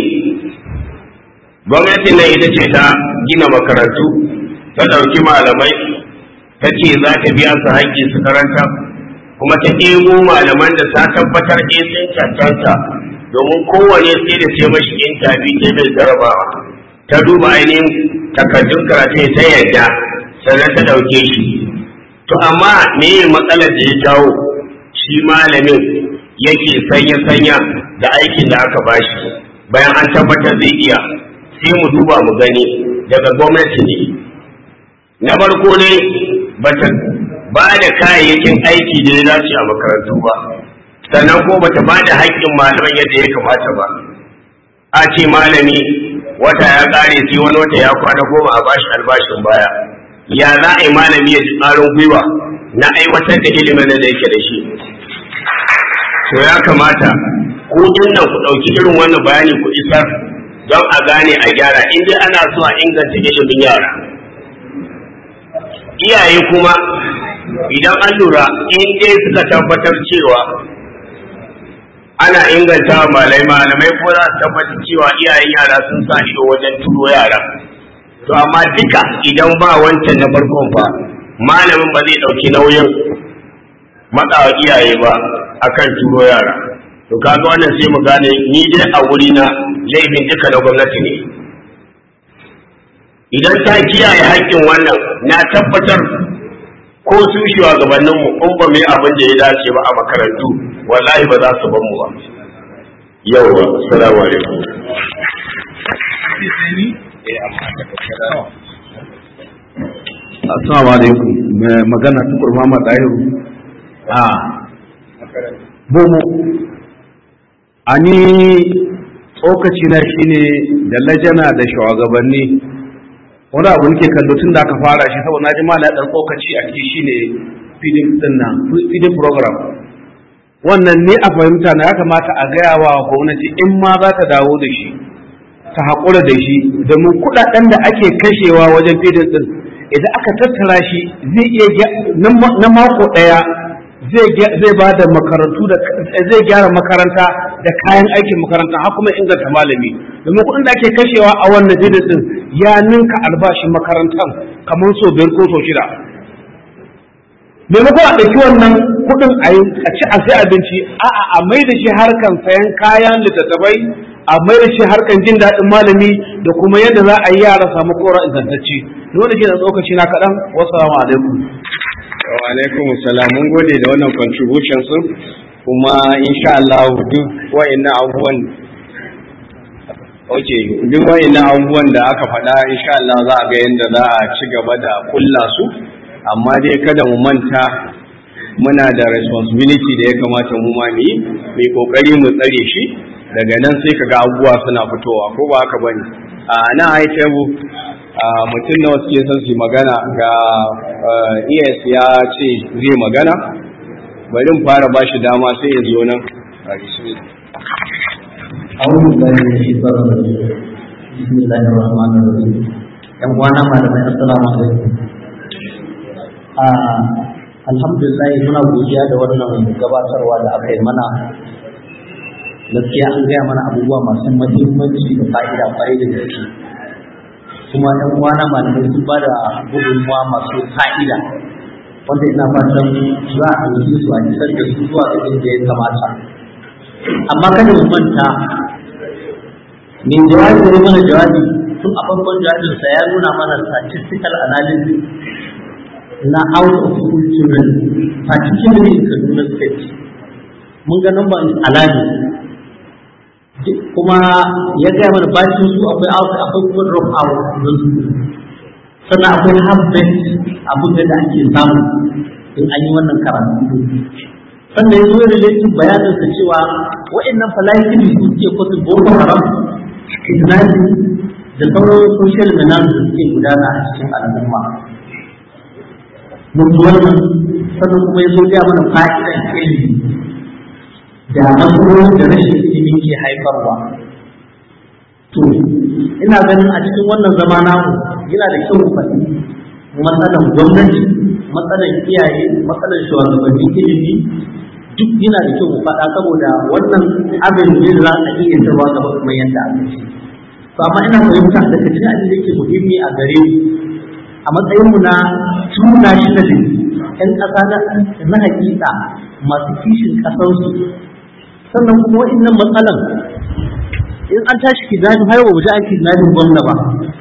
gwamnati nan ita ce ta gina makarantu ta ɗauki malamai ta ce za ta biya su haƙƙi su karanta kuma ta ɗebo malaman da ta tabbatar ɗin sun cancanta domin kowane sai da ce mashi intabi ce mai jarabawa ta duba ainihin takardun karatu ta yadda sannan ta ɗauke shi to amma me matsalar da ya jawo shi malamin yake sanya-sanya da aikin da aka bashi bayan an tabbatar zai iya sai mu duba mu gani daga gwamnati ne na farko ne bata ba da kayayyakin aiki da ya dace a makarantu ba sannan ko bata ba da haƙƙin malaman yadda ya kamata ba a ce malami wata ya ƙare sai wani wata ya kwana goma a bashi albashin baya ya za a yi malami ya ji tsarin gwiwa na aiwatar da ilimin da yake da shi to ya kamata ku nan ku ɗauki irin wannan bayani ku isar don a gane a gyara in dai ana so a inganta ilimin yara iyaye kuma idan an lura in dai suka tabbatar cewa ana inganta malai malamai ko za su tabbatar cewa iyayen yara sun sa ido wajen turo yara to amma duka idan ba wancan na farkon fa malamin ba zai ɗauki nauyin matsawa iyaye ba akan turo yara to kaga wannan sai mu gane ni dai a wuri na laifin duka na gwamnati ne idan ta kiyaye haƙƙin wannan na tabbatar ko su shugabannin mu in ba mu yi abin da ya dace ba a makarantu wallahi ba za su ban mu ba yawwa assalamu alaikum Assalamu alaikum mai magana tukur Muhammad Dahiru a bomo ani tsokaci na shine da lajana da shugabanni wani abu nake kallo tun da aka fara shi saboda na ji mala dan tsokaci a ciki shine feeding din nan feeding program wannan ne a fahimta na ya kamata a gaya wa gwamnati in ma za ta dawo da shi ta haƙura da shi domin kuɗaɗen da ake kashewa wajen feeding din idan aka tattara shi zai iya na mako ɗaya zai ba da makarantu da zai gyara makaranta da kayan aikin makaranta har kuma inganta malami domin kuɗin da ake kashewa a wannan bidin din ya ninka albashin makarantar kamar so biyar ko so shida maimakon a ɗauki wannan kuɗin a ci a sai abinci a'a a mai da shi harkan sayan kayan littattafai a mai da shi harkan jin daɗin malami da kuma yadda za a yi yara samu kora ingantacce dole ke da tsokaci na kaɗan wasu alaikum wa alaikum salam mun gode da wannan contribution sun kuma insha Allah duk wayannan abubuwan okay duk wayannan abubuwan da aka faɗa insha Allah za a ga yadda za a ci gaba da kulla su amma dai kada mu manta muna da responsibility da ya kamata mu ma mu yi mai kokari mu tsare shi daga nan sai kaga abubuwa suna fitowa ko ba haka bane a nan ai table mutum nawa suke son su magana ga ES ya ce zai magana bari mu fara ba shi dama sai ya zo nan أعوذ بالله من الشيطان الرجيم بسم الله الرحمن الرحيم ‘yan uwana malamai assalamu alaikum alhamdulillah muna godiya da wannan gabatarwa da aka yi mana gaskiya an gaya mana abubuwa masu mahimmanci da fa'ida kwarai da gaske kuma ɗan uwana malamai sun ba da gudunmuwa masu fa'ida wanda ina fatan za a ɗauki su a isar da su zuwa ga inda ya kamata amma kada mu manta mai jawabi da mana jawabi tun a farkon jawabinsa ya nuna mana statistical analysis na out of school children particularly in Kaduna state mun ga number is alarming kuma ya gaya mana bacin su akwai out akwai kuma drop out don su sannan akwai half bet abin da ake samu in an yi wannan karatu sannan ya zo relating bayanin sa cewa wa'annan falaifin su suke kwasu boko haram kidnapping da sauran social menace da suke gudana a cikin al'umma mun wannan sannan kuma ya zo gaya mana fa'idan ilimi da matsalolin da rashin ilimi ke haifarwa to ina ganin a cikin wannan zama namu yana da kyau faɗi matsalan gwamnati matsalan iyaye matsalan shugabannin ilimi duk yana da kyau mu faɗa saboda wannan abin ne za a iya tarwa gaba kuma yadda aka ce to amma ina fahimta daga cikin abin da yake muhimmi a gare mu a matsayin mu na tuna shi da ƴan ƙasa na hakika masu kishin ƙasarsu sannan kuma wa'annan matsalan in an tashi kidnapping har ba ji an kidnapping gwamna ba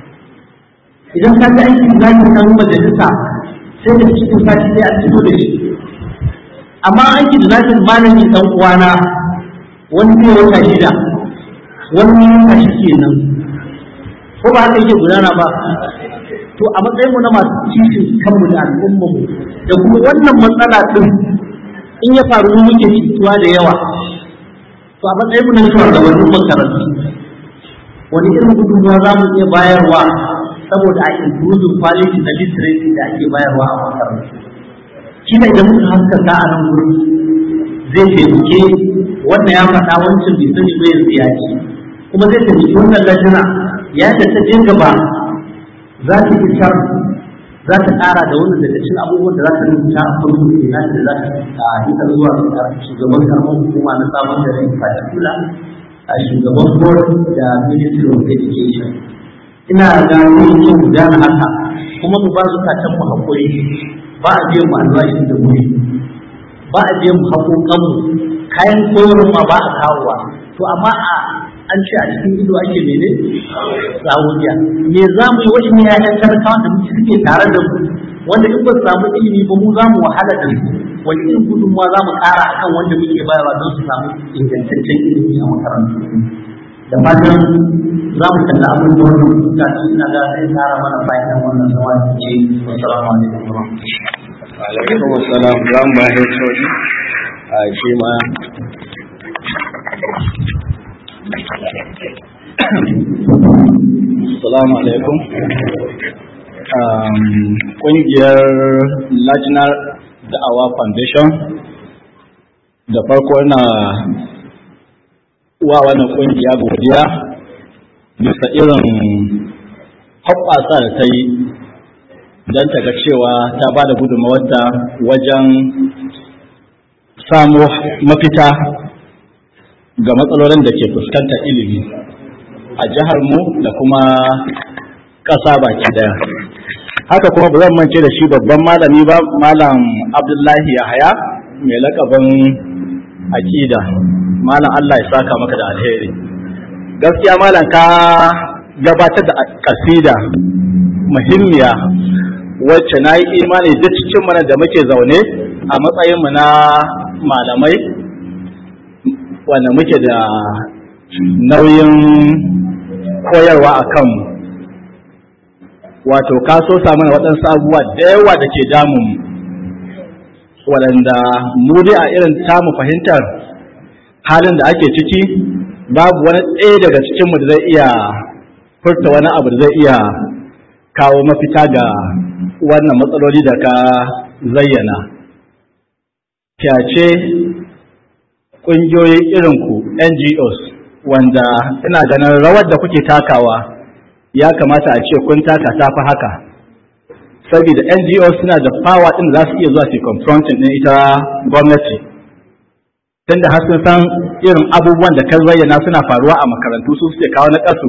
idan ka ga an kidnapping kan majalisa sai da cikin sati sai an fito da shi amma an kidnapping malami dan uwana wani ne wata shida wani ne wata shi kenan ko ba haka yake gudana ba to a matsayin mu na masu kishin kanmu da al'ummar mu da kuma wannan matsala din in ya faru mu muke cutuwa da yawa to a matsayin mu na shugabannin makarantu wani irin gudunmuwa za mu iya bayarwa saboda a improving quality na literacy da ake bayarwa a makarantu shi ne idan muka haskaka a nan gurin zai taimake wannan ya faɗa wancan bai sani ba yanzu ya ce kuma zai taimaki wannan lajina ya da ta je gaba za ta isar za ta ƙara da wannan daga cikin abubuwan da za ta rubuta a farko da na da za ta ita zuwa ga shugaban karamar hukuma na sabon da in particular a shugaban board da ministry of education ina ga zai iya gudana haka kuma mu ba zukatan mu haƙuri ba a biyan mu albashi da wuri ba a biyan mu haƙoƙanmu kayan koyarwa ba a kawowa to amma a an ce a cikin ido ake mene sawuya me za mu yi wa in yayan talakawa da muke suke tare da mu wanda in ba su samu ilimi ba mu za mu wahala da su wani irin gudunmuwa za mu ƙara akan wanda muke bayarwa don su samu ingantaccen ilimi a makarantu da fatan za mu kalla abin da wannan kuka ci ina ga zai tsara mana fa'idan wannan zama da ke assalamu alaikum wa alaikum assalam za mu bayar sauri a shi ma Assalamu alaikum. Ƙungiyar National Da'awa Foundation da farko na wa wannan ƙungiya godiya bisa irin hoɓɓasa da ta yi don ta ga cewa ta ba da gudunmawarta wajen samu mafita ga matsalolin da ke fuskantar ilimi a jihar mu da kuma ƙasa baki daya haka kuma ba zan mance da shi babban malami ba malam abdullahi yahaya mai lakabin akida malam allah ya saka maka da alheri gaskiya malam ka gabatar da kasida muhimmiya wacce na yi imani duk cikin mana da muke zaune a matsayinmu na malamai wanda muke da nauyin koyarwa a kanmu wato ka so samu na waɗansu abubuwa da yawa da ke damun waɗanda mu dai a irin tamu fahimtar halin da ake ciki babu wani ɗaya daga cikinmu da zai iya furta wani abu da zai iya kawo mafita ga wannan matsaloli da ka zayyana fyace ƙungiyoyi irinku ngos wanda ina ganin rawar da kuke takawa ya kamata a ce kun taka ta fi haka saboda ngos suna da power ɗin za su iya zuwa su confronting ɗin ita gwamnati tunda har sun san irin abubuwan da kan zayyana suna faruwa a makarantu su suke kawo na ƙasu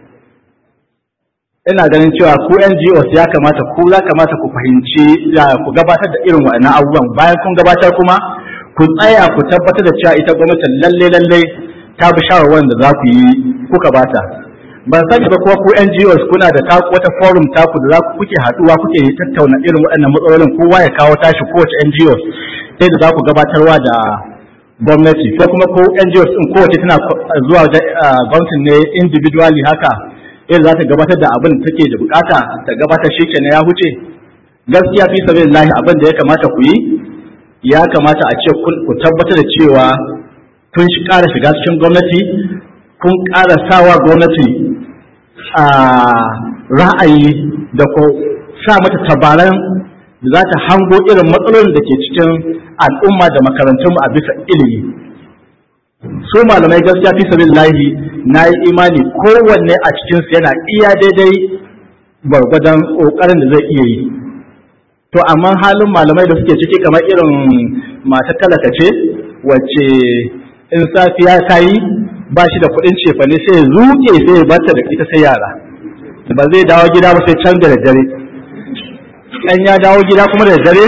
ina ganin cewa ku NGOs ya kamata ku ya kamata ku fahimci ku gabatar da irin waɗannan abubuwan bayan kun gabatar kuma ku tsaya ku tabbatar da cewa ita gwamnatin lalle lalle ta bi shawarwarin da za ku yi kuka bata ban sani ba kuma ku NGOs kuna da ta wata forum taku da za ku kuke haɗuwa kuke tattauna irin waɗannan matsalolin kowa ya kawo tashi kowace NGOs sai da za ku gabatarwa da gwamnati ko kuma ko NGOs din kowace tana zuwa da gwamnatin ne individually haka irin za ta gabatar da abin da take da bukata ta gabatar shi kenan ya huce gaskiya fi sabilillahi abin da ya kamata ku yi ya kamata a ce ku tabbatar da cewa kun shi ƙara shiga cikin gwamnati kun ƙara sawa gwamnati a ra'ayi da ko sa mata tabaran da za ta hango irin matsalolin da ke cikin al'umma da makarantunmu a bisa ilimi su malamai gaskiya fi sabilillahi na yi imani kowanne a cikinsu yana iya daidai gwargwadon ƙoƙarin da zai iya yi to amma halin malamai da suke ciki kamar irin mata talaka ce wacce in safiya ta yi ba shi da kuɗin cefane sai ya zuke sai ya barta da ita sai yara ba zai dawo gida ba sai can da dare in ya dawo gida kuma da dare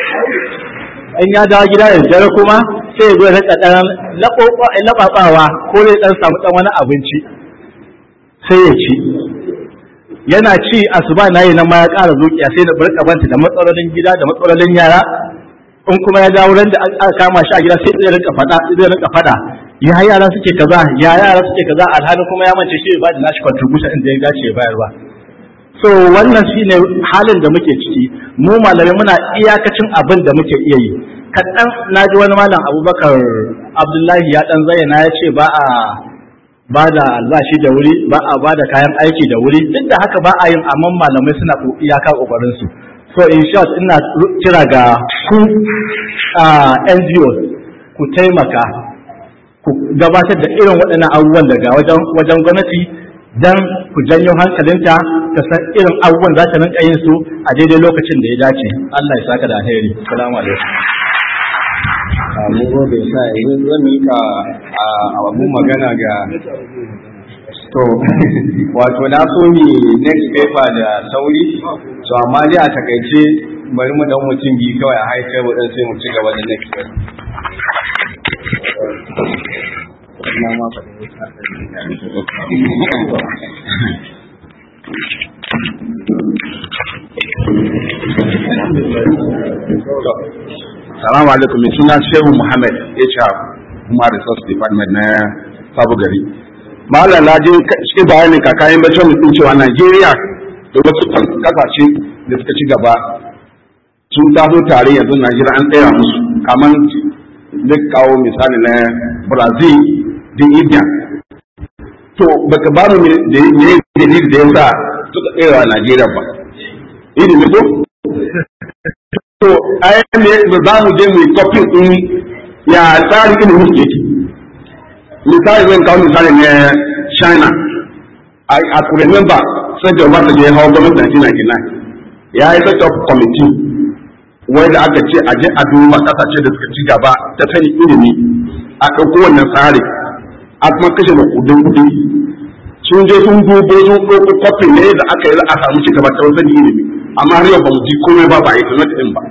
in ya dawo gida da dare kuma sai ya zo ya rika ɗan laɓaɓawa ko zai ɗan samu ɗan wani abinci sai ya ci yana ci asuba na yi nan ma ya ƙara zuƙiya sai da barka banta da matsalolin gida da matsalolin yara in kuma ya dawo ran da aka kama shi a gida sai zai rinka faɗa zai rinka faɗa ya yara suke kaza ya yara suke kaza alhalin kuma ya mance shi ba da nashi contribution inda ya dace ya bayarwa so wannan shine halin da muke ciki mu malamai muna iyakacin abin da muke iya yi kaɗan na ji wani malam abubakar abdullahi ya ɗan zayyana ya ce ba a ba da albashi da wuri ba a ba da kayan aiki da wuri duk da haka ba a yin amma malamai suna iyaka kokarin su so in short ina kira ga ku NGOs ku taimaka ku gabatar da irin waɗannan abubuwan daga wajen wajen gwamnati dan ku janyo hankalinta ta san irin abubuwan za ta rinka yin su a daidai lokacin da ya dace Allah ya saka da alheri assalamu alaikum mun gobe sa yanzu zan mika abun magana ga to wato na so mi next paper da sauri to amma dai a takaice bari mu dan mutum biyu kawai a high table din sai mu ci gaba da next paper Salamu alaikum, mai suna Shehu Muhammad HR kuma Resource Department na Sabu Gari. Malam na je cikin bayanin kakayin bacin mutum cewa Najeriya da wasu kasashe da suka ci gaba sun taso tare yanzu Najeriya an tsaya musu kamar duk kawo misali na Brazil da India. To baka ba mu da ne dalili da yasa suka tsaya wa Najeriya ba. Ilimi ko? to ayan ne da za mu je mu yi kofin ɗin ya tsarin ilimin su yake misali zan kawo misali ne china a ku remember sai da wata je hawa gwamnati na gina ya yi set up committee wai da aka ce aje a duba kasashe da suka ci gaba ta sani ilimi a ɗauko wannan tsari a kuma kashe da kudin kudi sun je sun dubo sun ɗauko kofin ne da aka yi za a samu ci gaba ta wasan ilimi amma har yau ba mu ji komai ba ba a yi sanar din ba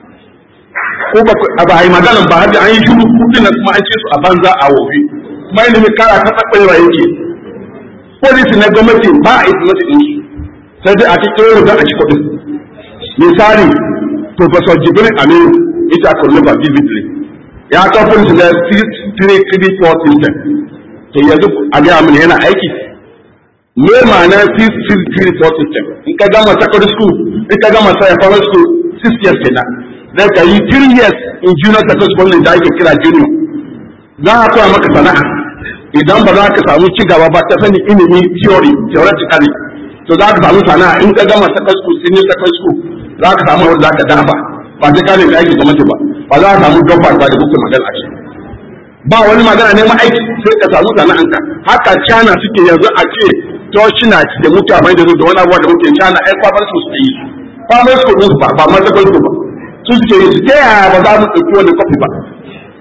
ko ba ba a yi magana ba har da an yi shiru kudin na kuma an ce su a banza a wofi kuma ilimin kara ta tsakwaiwa yake polisi na gwamnati ba a yi sanar din su sai dai a cikin yau a ci kudin misali professor jibril aminu ita kullum ba vividly ya kawo polisi na 334 system to yanzu a gaya mini yana aiki me ma'ana 634 system in ka gama secondary school in ka gama primary school six years kenan zai ka yi three years in junior secondary school ne da ake kira junior za a koya maka sana'a idan ba za ka samu ci gaba ba ta sani ilimi theory theoretically to za ka samu sana'a in ka gama secondary school senior secondary school za ka samu wanda za ka dafa ba sai ka ne da aiki gwamnati ba ba za ka samu gaba ba da kuka magana ce ba wani magana neman aiki sai ka samu sana'anka haka cana suke yanzu a ce toshina da mutane da da wani abuwa da muke cana ai kwamar su suke yi kwamar su ɗin ba ba ma zakon su ba su suke yi su ta yaya ba za mu ɗauki wani kwafi ba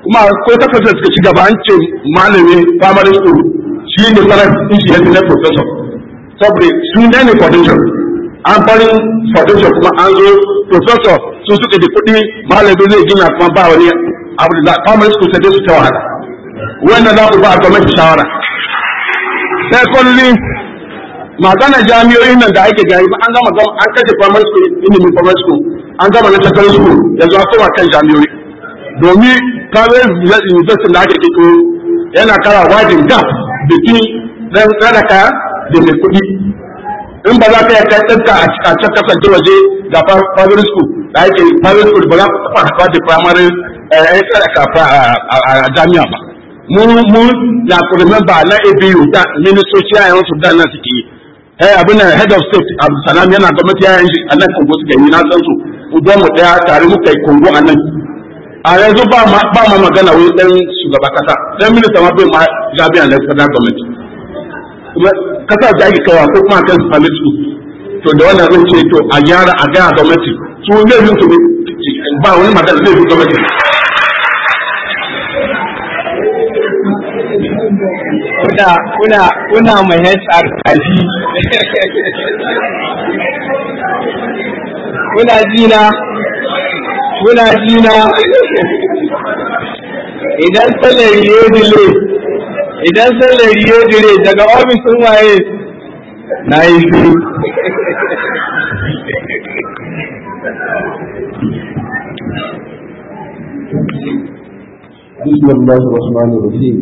kuma ko takwas suka ci gaba an ce malami primary school shi ne sanar din shi na professor saboda su ne ne foundation an farin foundation kuma an zo professor su suka da kuɗi malami zai gina kuma ba wani abu da primary school sai su ta wahala wannan za ku ba a gwamnati shawara secondly magana jami'o'in nan da ake gani an gama an kashe primary school ilimin primary school an gama na secondary school yanzu an koma kan jami'o'i domin private university da ake kiko yana kara wajin gap between dan sadaka da mai kuɗi in ba za ka yi kai ɗanka a can kasance waje ga private school da ake private school ba za ka taɓa haɗuwa da primary ɗan sadaka a jami'a ba mu mu na ku remember na ABU da ministoci a yawan su da nan suke yi eh abin da head of state Abdulsalam yana gwamnati yayin shi a nan Kongo suka yi na san su ugon mu daya tare muka yi Kongo a nan a yanzu ba ma ba ma magana wai dan shugaba kasa dan minista ma bai ma jami'an da federal government kuma kasa da ake kawa ko kuma kan public school to da wannan zan ce to a gyara a gyara gwamnati su zai yi su ba wani magana zai yi gwamnati kuna kuna kuna mai HR kaji kuna jina kuna jina idan salari ya dile idan salari ya dire daga ofisin waye na yi shiru بسم الله الرحمن الرحيم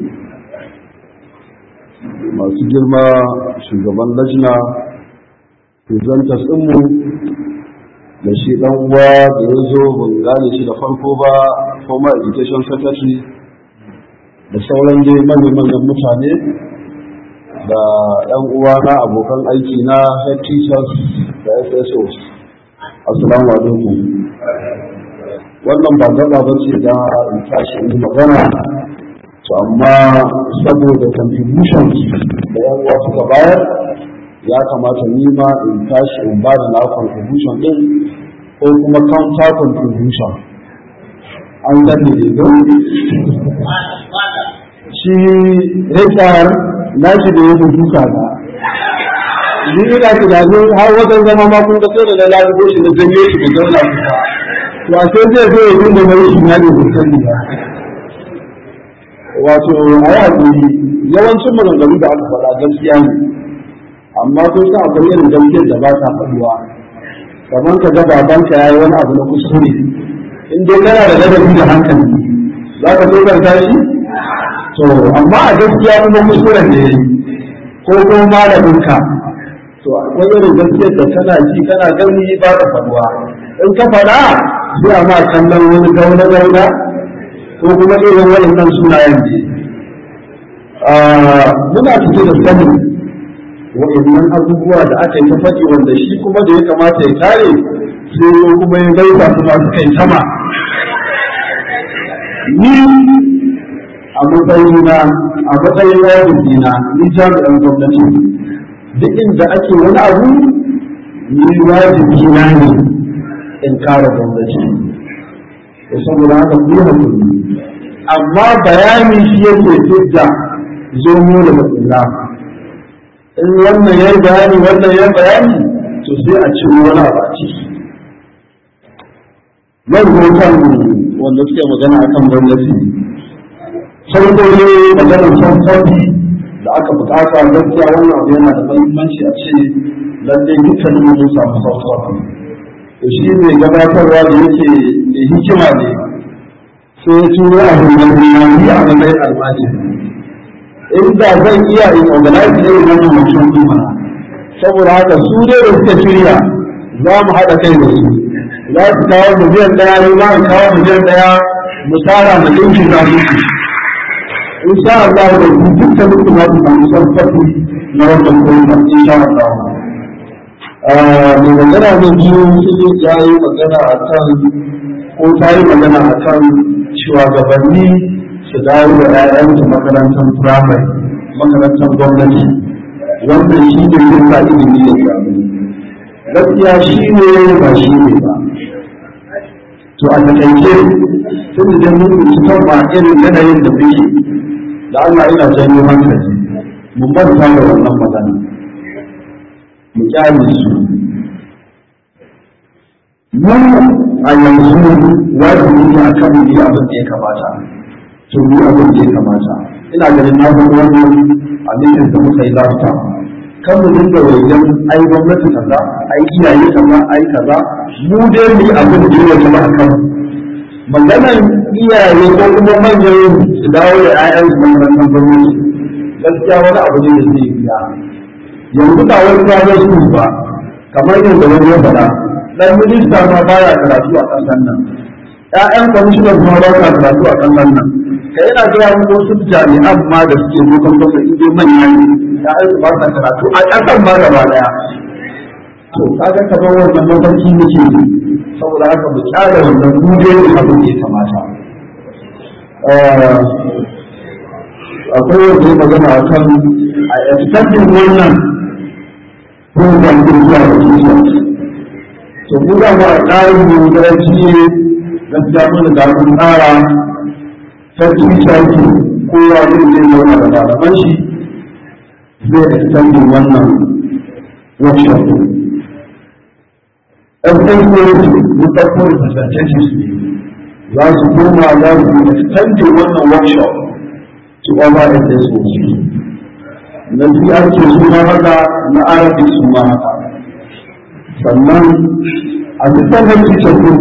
masu girma shugaban lajna presentas ɗinmu da shi ɗan uwa da ya zo ban gane shi da farko ba former education secretary da sauran dai manyan mutane da ɗan uwa na abokan aiki na head teachers da SSOs assalamu alaikum wannan ba gaba ba ce da in tashi in magana to amma saboda contributions da yan uwa suka bayar ya kamata ni ma in tashi in ba da na contribution din ko kuma counter contribution an gane ne don shi HR na shi da ya duka na ni ina tunanin har wajen zama ma kun ga sai da na lalubo shi na janye shi da zauna to a sai zai zo ya dinga mai shi na ne da sani ba wato a yi haƙuri yawancin maganganu da aka faɗa gaskiya ne amma kun san akwai irin gaskiyar da ba ta faɗuwa kamar ka ga babanka ya yi wani abu na kuskure in dai kana da ladabi da hankali za ka tsokarta shi to amma a gaskiya kuma kuskuren da ya yi ko kuma malaminka to akwai irin gaskiyar da kana ji kana gani ba ta faɗuwa in ka faɗa sai a ma kallon wani gauna-gauna ko kuma irin waɗannan sunayen ne muna cike da sanin waɗannan abubuwa da aka yi ta faɗi wanda shi kuma da ya kamata ya kare sai ko kuma ya gaisa su masu kai sama ni a matsayina a matsayin wajibina ni jami'an gwamnati duk inda ake wani abu ni wajibina ne in kare gwamnati saboda haka ku yi hakuri amma bayani shi yake fidda zomo da matsala in wannan ya bayani wannan ya bayani to sai a ci wani abu a ciki nan kan wanda suke magana akan gwamnati farko ne maganar sauƙaƙi da aka bukata gaskiya wannan abu yana da muhimmanci a ce lallai dukkanin mun samu sauƙaƙi to shi ne gabatarwa da yake da hikima ne sai ya turo a hulmanni a matsayin almajiri inda zan iya in organize ne wannan mutum kuma saboda haka su dai da suka shirya za mu haɗa kai da su za su kawo miliyan ɗaya ne za mu kawo miliyan ɗaya mu tara mu ɗinki za mu in sha Allah da su dukkan mutum za su samu sarfafi na wannan kuma in sha Allah mai magana na biyu sai ya yi magana a kan ko ta yi magana a kan shugabanni su dawo da 'ya'yansu makarantar firamare makarantar gwamnati wannan shi ne yin sa ilimi ya samu gaskiya shi ne ba shi ne ba to a takaice tun da dai mun ci kan ba irin yanayin da muke da Allah yana janyo hankali mun manta da wannan magana mu kyale su mu a yanzu wajibi ne akan mu yi abin da ya kamata to mu yi abin da ya kamata ina ganin na faɗi wannan a mitin da muka yi lafta kan mu dinga wajen ai gwamnati kaza ai iyaye kaza ai kaza mu dai mu yi abin da ya zama a kan maganar iyaye ko kuma manyan su dawo da 'ya'yan su makarantar gwamnati gaskiya wani abu ne da zai biya yanzu ba wani private school ba kamar yadda wani ya faɗa dan minista ma baya karatu a ƙasar nan ƴaƴan kwamishinan ma ba sa karatu a ƙasar nan ka yana gaya muku wasu jami'an ma da suke dokan kasa in dai manya ne ƴaƴan su ba sa karatu a ƙasar ma gaba ɗaya to kaga kamar wannan mafarki muke yi saboda haka mu kyara wannan duje ne abin da ya kamata akwai wanda ya magana a kan a expecting wannan program din zuwa da teachers to mu da ba tsarin mu da shi ne gaskiya mun da mun tsara ta teacher ki kowa zai je zauna da malaman shi zai extending wannan workshop ɗan ɗauko mun ɗauko representatives ne za su koma za su extending wannan workshop to over in this world na PRK su ma haka na Arabic su ma haka sannan a dukkan head teacher ɗin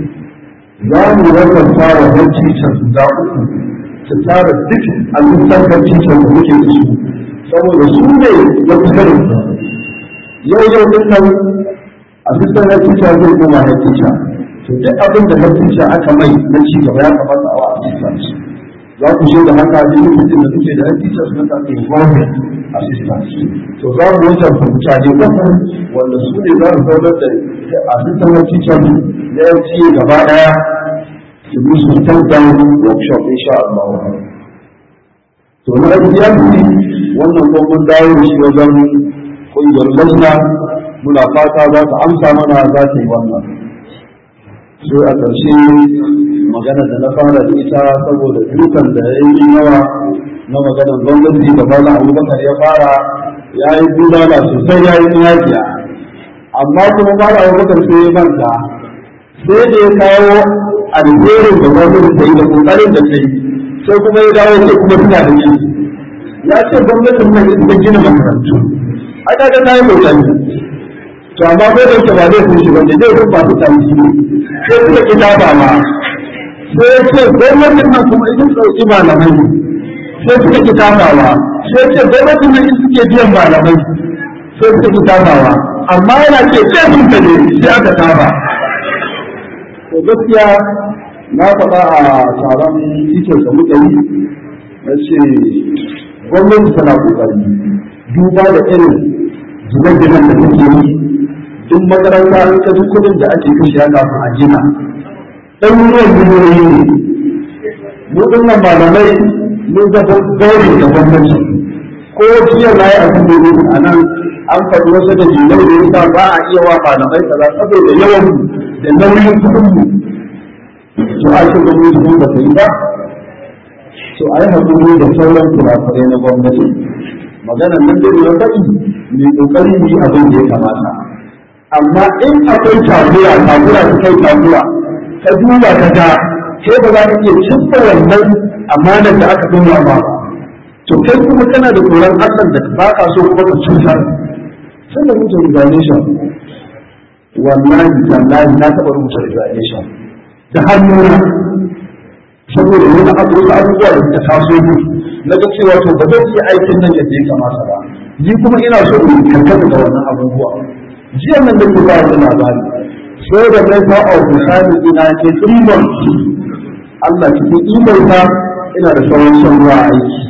za mu rasa fara head teacher guda uku su tara duk a dukkan head teacher da muke da su saboda su ne ya fi yau yau din nan assistant head teacher zai koma head teacher to duk abin da head teacher aka mai na ci gaba ya kamata a wa assistant za ku shi da haka duk lokacin da suke da head teacher suna ta involvement assistant to za mu wancan fahimta ne uku wanda su ne za su zaunar da assistant head teacher na LT gaba daya su bi su step down workshop insha Allah to na LTF wannan kuma mun dawo da shi wajen kungiyar lajna muna fata za ta amsa mana za ta yi wannan sai a ƙarshe magana da na fara da ita saboda dukan da ya yi yawa na maganar gwamnati da bala abubakar ya fara ya yi bulala sosai ya yi yakiya amma kuma bala abubakar sai ya manta sai da ya kawo alherin da gwamnati ta yi da kokarin da ta yi sai kuma ya dawo ce kuma suna da yin ya ce gwamnatin nan ita gina makarantu a kaga ta yi kokari to amma ko da yake ba zai kun shi bane zai kun ba su tanti sai suka ki ba ma sai ya ce gwamnatin nan kuma idan sauki malamai sai suka ki tabawa sai ce gwamnatin nan suke biyan malamai sai suka ki tabawa amma yana ce sai sun ta ne sai aka taba to gaskiya na faɗa a taron titin da muka yi na ce gwamnati tana kokari duba da irin zubar-gidan da take yi duk makaranta an kaji kudin da ake kashe kafin a gina ɗaruruwan miliyoyi ne mu dinnan malamai mun zama gauri da gwamnati ko jiya na yi abin da yi a nan an faɗi wasu da jinai da yasa ba a iya wa malamai kaza saboda yawan da nauyin kuɗin mu to a ce gwamnati mun ba ta yi ba to a yi haƙuri da sauran kurakurai na gwamnati maganar nan da ya faɗi mai ƙoƙari yi abin da ya kamata amma in akwai takura takura ta kai takura ka duba ka ga sai ba za ka iya cimma wannan amanar da aka dora ba to kai kuma kana da tsoron Allah da ba ka so kuma ka cutar sai da mutum resignation wallahi tallahi na taɓa rubuta resignation da hannuna saboda wani abu wasu abubuwa da suka taso mu na ga cewa to ba zan iya aikin nan yadda ya kamata ba ni kuma ina so in kankata da wannan abubuwa jiya nan da ke ba da labari sai da mai fa a misali ina ke tsimbon Allah cikin imar ta ina da sauran son ruwa a aiki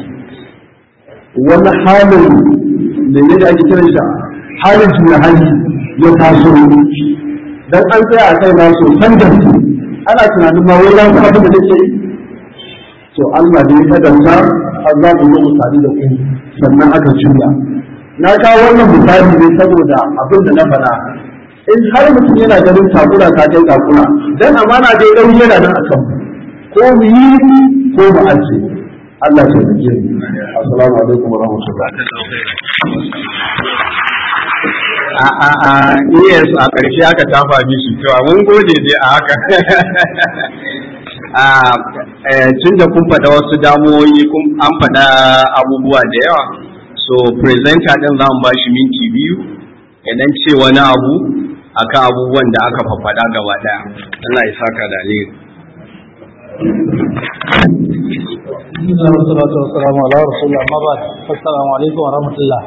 wani halin da ne da ake kiran shi halin juna hali ya taso dan an tsaya a kai na sosan da ana tunanin ma wai lafi abin da take yi to Allah ne ya kadanta har za mu yi misali da ku sannan aka juya na kawo wannan misali ne saboda abin da na faɗa in har mutum yana ganin takura ta kai takura dan amana dai ɗau yana nan a kan ko mu yi ko mu aje Allah ya taimake mu assalamu alaikum wa rahmatullahi a a a yes a ƙarshe aka tafa mishi to mun gode dai a haka a tun da kun faɗa wasu damuwoyi kun an faɗa abubuwa da yawa so presenter ɗin za mu ba shi minti biyu idan ce wani abu akan abubuwan da aka faɗa gaba ɗaya Allah ya saka da alheri Bismillah wa salatu wa salamu ala rasulullah amma ba assalamu alaikum wa rahmatullah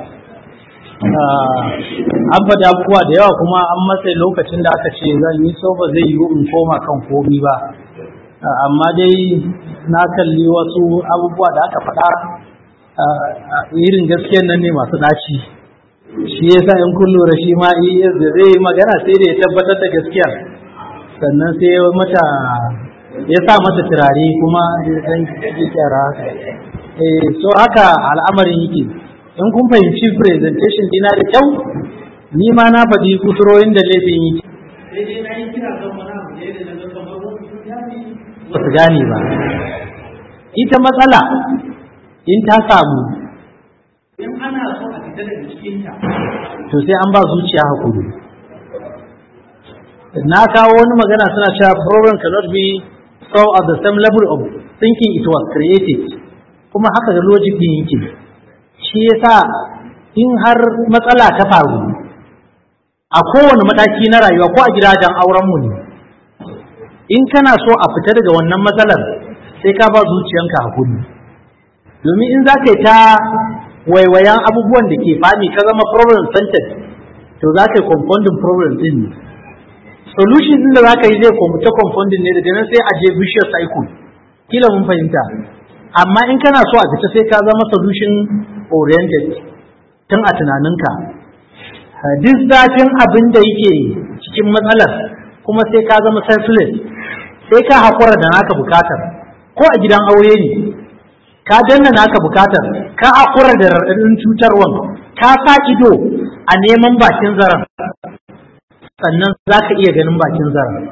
an faɗi abubuwa da yawa kuma an matsayi lokacin da aka ce zan yi so ba zai yiwu in koma kan komi ba amma dai na kalli wasu abubuwa da aka faɗa irin gaskiyan nan ne masu ɗaci shi yasa in kun lura shi ma da zai yi magana sai da ya tabbatar da gaskiya sannan sai mata ya sa mata turare kuma dan kyara haka eh so haka al'amarin yake in kun fahimci presentation dina da kyau ni ma na faɗi kusurorin da laifin yake ba su gane ba ita matsala in ta samu in ana so a fita daga cikinta to sai an ba zuciya hakuri na kawo wani magana suna cewa problem cannot be solved at the same level of thinking it was created kuma haka da logic din yake shi yasa in har matsala ta faru a kowane mataki na rayuwa ko a gidajen auren mu ne in kana so a fita daga wannan matsalar sai ka ba zuciyanka hakuri domin in za ka yi ta waiwayan abubuwan da ke fami ka zama problem centered to za ka yi compounding problem din ne solution din da za ka yi zai ta compounding ne daga nan sai a je vicious cycle kila mun fahimta amma in kana so a fita sai ka zama solution oriented tun a tunaninka duk zafin abin da yake cikin matsalar kuma sai ka zama selfless sai ka haƙura da naka bukatar ko a gidan aure ne ka danna naka bukatar ka haƙura da raɗaɗin cutarwan ka sa ido a neman bakin zaren sannan za ka iya ganin bakin zaren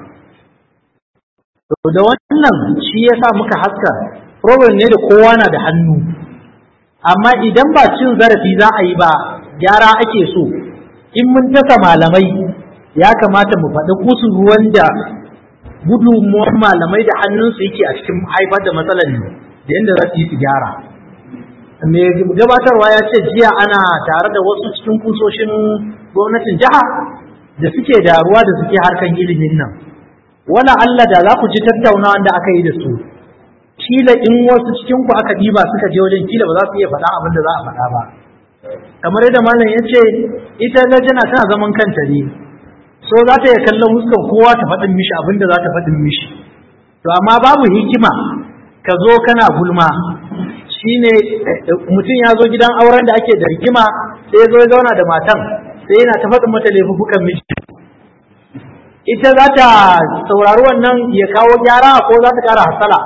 da wannan shi ya sa muka haska problem ne da kowa na da hannu amma idan ba cin zarafi za a yi ba gyara ake so in mun tasa malamai ya kamata mu faɗi kusurwan da gudunmuwar malamai da hannunsu yake a cikin haifar da matsalar ne da yadda za su yi su gyara mai gabatarwa ya ce jiya ana tare da wasu cikin kusoshin gwamnatin jiha da suke da ruwa da suke harkan ilimin nan wala Allah da za ku ji tattaunawa da aka yi da su kila in wasu cikin ku aka diba suka je wajen kila ba za su iya faɗa abin da za a faɗa ba kamar yadda malam ya ce ita lajana tana zaman kanta ne so za ta iya kallon huskan kowa ta faɗin mishi abin da za ta faɗin mishi to amma babu hikima ka zo kana gulma shine mutum ya zo gidan auren da ake da hikima sai ya zo ya zauna da matan sai yana ta faɗin mata laifukan miji ita za ta saurari wannan ya kawo gyara ko za ta ƙara hasala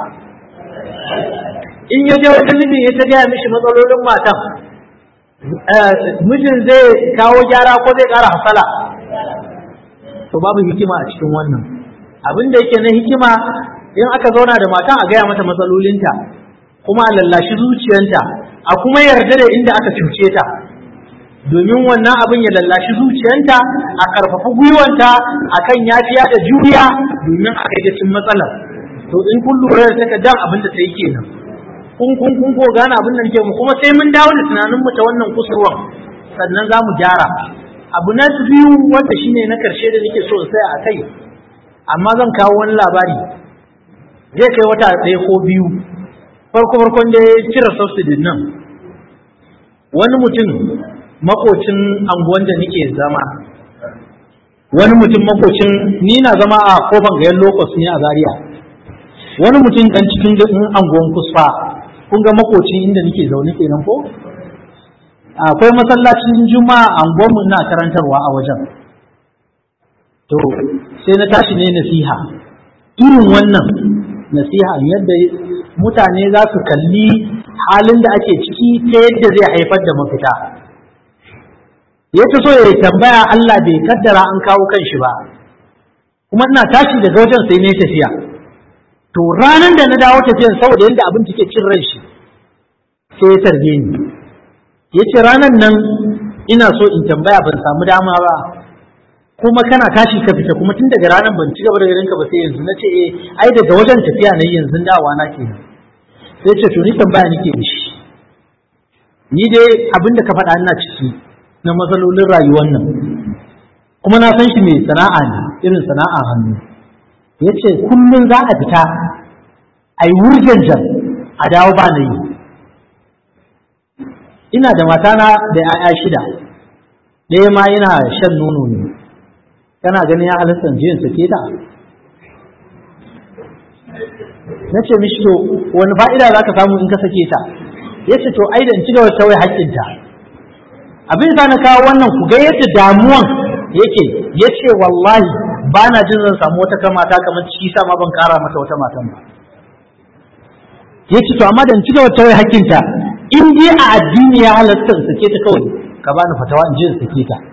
in ya je wajen mijin ya ta gaya mishi matsalolin matan mijin zai kawo gyara ko zai ƙara hasala to babu hikima a cikin wannan abin da yake na hikima in aka zauna da matan a gaya mata matsalolinta kuma a lallashi zuciyanta a kuma yarda da inda aka cuce ta domin wannan abin ya lallashi zuciyanta a karfafa gwiwanta akan yafiya da juriya domin a kai cin matsalar to in kun lura da takardar abin da ta yi kenan kun kun kun ko gane abin da nake mu kuma sai mun dawo da tunanin mu ta wannan kusurwan sannan za mu gyara abu na biyu wanda shine na karshe da nake so sai a kai amma zan kawo wani labari zai kai wata ɗaya ko biyu farko farkon da ya cire subsidy nan wani mutum makocin anguwan da nake zama wani mutum makocin ni na zama a kofan gayan lokos ne a zaria wani mutum dan cikin anguwan kusfa kun ga makocin inda nake zaune kenan ko akwai masallacin juma'a anguwan mu na karantarwa a wajen to sai na tashi ne nasiha irin wannan nasiha yadda mutane za su kalli halin da ake ciki ta yadda zai haifar da mafita ya ta so ya tambaya Allah bai kaddara an kawo kan shi ba kuma ina tashi daga wajen sai ne tafiya to ranar da na dawo tafiyan saboda yadda abin take cin ran shi sai ya tarbe ni ya ce ranar nan ina so in tambaya ban samu dama ba kuma kana tashi ka fita kuma tun daga ranar ban ci gaba da ganin ka ba sai yanzu na ce eh ai daga wajen tafiya na yanzu dawa na ke sai ce to ni tambaya nake da shi ni dai abin da ka faɗa ina ciki na matsalolin rayuwar nan kuma na san shi mai sana'a ne irin sana'a hannu ya ce kullum za a fita a yi wurjanjan a dawo ba na yi ina da matana da 'ya'ya shida ɗaya ma yana shan nono ne kana ganin ya halatta jiyan sake ta na ce mishi to wani fa'ida za ka samu in ka sake ta ya ce to ai da in ci gaba ta wai haƙƙinta abin sa na kawo wannan ku ga yadda damuwan yake ya ce wallahi ba na jin zan samu wata kamata kamar shi sa ma ban kara mata wata matan ba ya ce to amma da in ci gaba ta wai haƙƙinta in dai a addini ya halatta in sake ta kawai ka bani fatawa in je in sake ta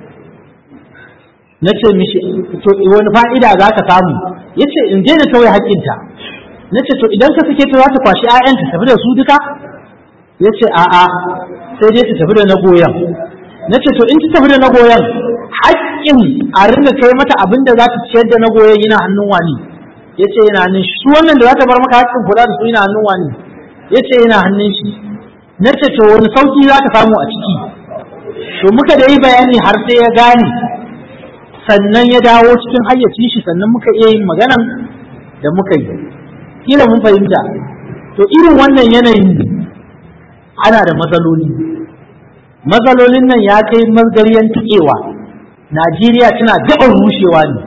na ce mishi to wani fa'ida za ka samu ya ce in je na kawai haƙƙinta na ce to idan ka sake ta za ta kwashi 'ya'yanta tafi da su duka ya ce a'a sai dai ta tafi da na goyon na ce to in ta tafi da na goyon haƙƙin a ringa kai mata abin da za ta ciyar da na goyon yana hannun wani ya ce yana hannun shi su wannan da za ta bar maka haƙƙin kula da su yana hannun wani ya ce yana hannun shi na ce to wani sauƙi za ka samu a ciki to muka da yi bayani har sai ya gane sannan ya dawo cikin hayyacin shi sannan muka iya yin maganan da muka yi kila mun fahimta to irin wannan yanayin ana da matsaloli matsalolin nan ya kai mazgariyan tukewa najeriya tana gaban rushewa ne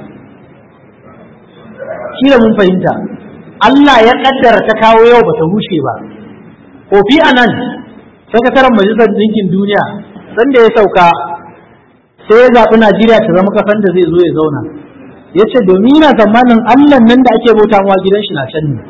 kila mun fahimta allah ya kaddara ta kawo yau bata rushe ba kofi anan sakataren majalisar ɗinkin duniya sanda ya sauka sai ya zaɓi najeriya ta zama kasan da zai zo ya zauna ya ce domin yana tsammanin allah nan da ake bautawa gidan shi na can ne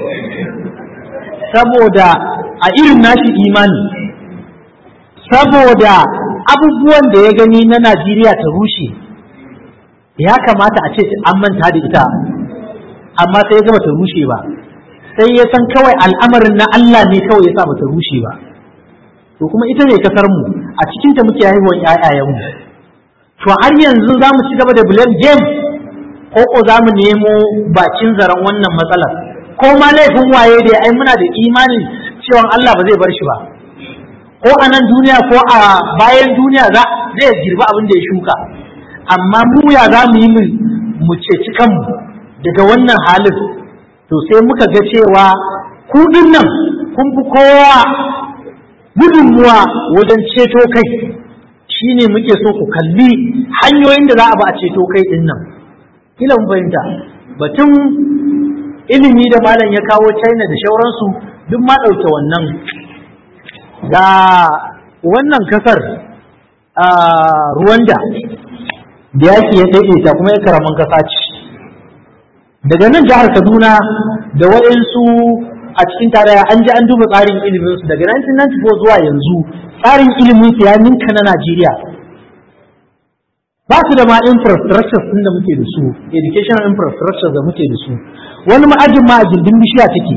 saboda a irin nashi imani saboda abubuwan da ya gani na Najeriya ta rushe ya kamata a ce an manta da ita amma sai ya gaba ta rushe ba sai ya san kawai al'amarin na Allah ne kawai ya sa ba ta rushe ba to kuma ita ne kasar mu a cikin ta muke haihuwar ƴaƴayen mu to har yanzu za mu ci gaba da blame game ko ko za mu nemo bakin zaren wannan matsalar ko ma laifin waye da ai muna da imanin cewa Allah ba zai bar shi ba ko a nan duniya ko a bayan duniya za zai girba abin da ya shuka amma mu ya za mu yi mu ceci kanmu daga wannan halin to sai muka ga cewa ku nan kun fi kowa gudunmuwa wajen ceto kai shine muke so ku kalli hanyoyin da za a ba a ceto kai din nan kila mun fahimta batun ilimi da malam ya kawo china da shauransu duk ma ɗauke wannan ga wannan kasar a Rwanda da yaki ya daidaita kuma ya karaman kasa ce daga nan jihar Kaduna da waɗansu a cikin tarayya an ji an duba tsarin ilimin su daga 1994 zuwa yanzu tsarin ilimin su ya ninka na Najeriya ba su da ma infrastructure din da muke da su educational infrastructure da muke da su wani ma'ajin ma a gindin bishiya take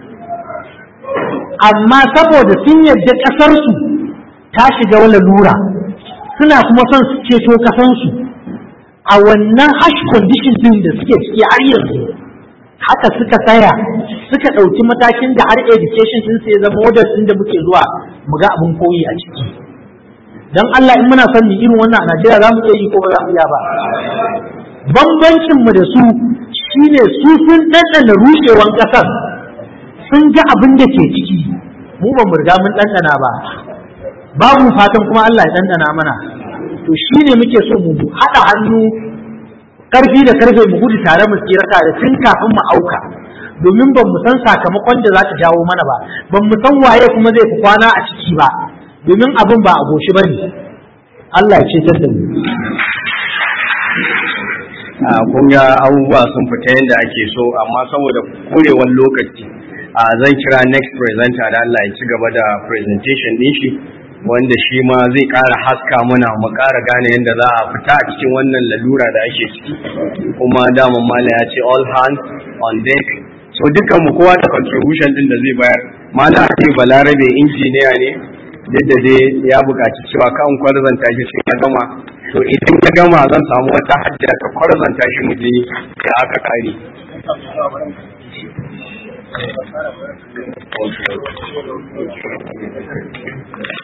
amma saboda sun yadda ƙasarsu ta shiga wani lura suna kuma son su ceto ƙasansu a wannan hash condition din da suke ciki har yanzu haka suka tsaya suka ɗauki matakin da har education din sai zama model din da muke zuwa mu ga abin koyi a ciki dan Allah in muna son irin wannan a Najeriya za mu iya yi ko ba za mu iya ba bambancin mu da su shine su sun ɗanɗana rushewan ƙasar sun ga abin da ke ciki mu ba mu riga mun ɗanɗana ba babu fatan kuma Allah ya ɗanɗana mana to shi ne muke so mu haɗa hannu ƙarfi da ƙarfe mu gudu tare mu tsira da tun kafin mu auka domin ban mu san sakamakon da za ta jawo mana ba ban mu san waye kuma zai fi kwana a ciki ba domin abin ba a goshi ba ne Allah ya ce da mu kun ga abubuwa sun fita yadda ake so amma saboda kurewar lokaci a zan kira next presenter da Allah ya ci gaba da presentation din shi wanda shi ma zai ƙara haska muna mu ƙara gane yadda za a fita a cikin wannan lalura da ake ciki kuma daman mala ya ce all hands on deck so dukkan mu kowa da contribution din da zai bayar mala ake balarabe injiniya ne yadda dai ya buƙaci cewa kan kwarzanta shi sai ya gama to idan ya gama zan samu wata hajja ta kwarzanta shi mu je da aka kare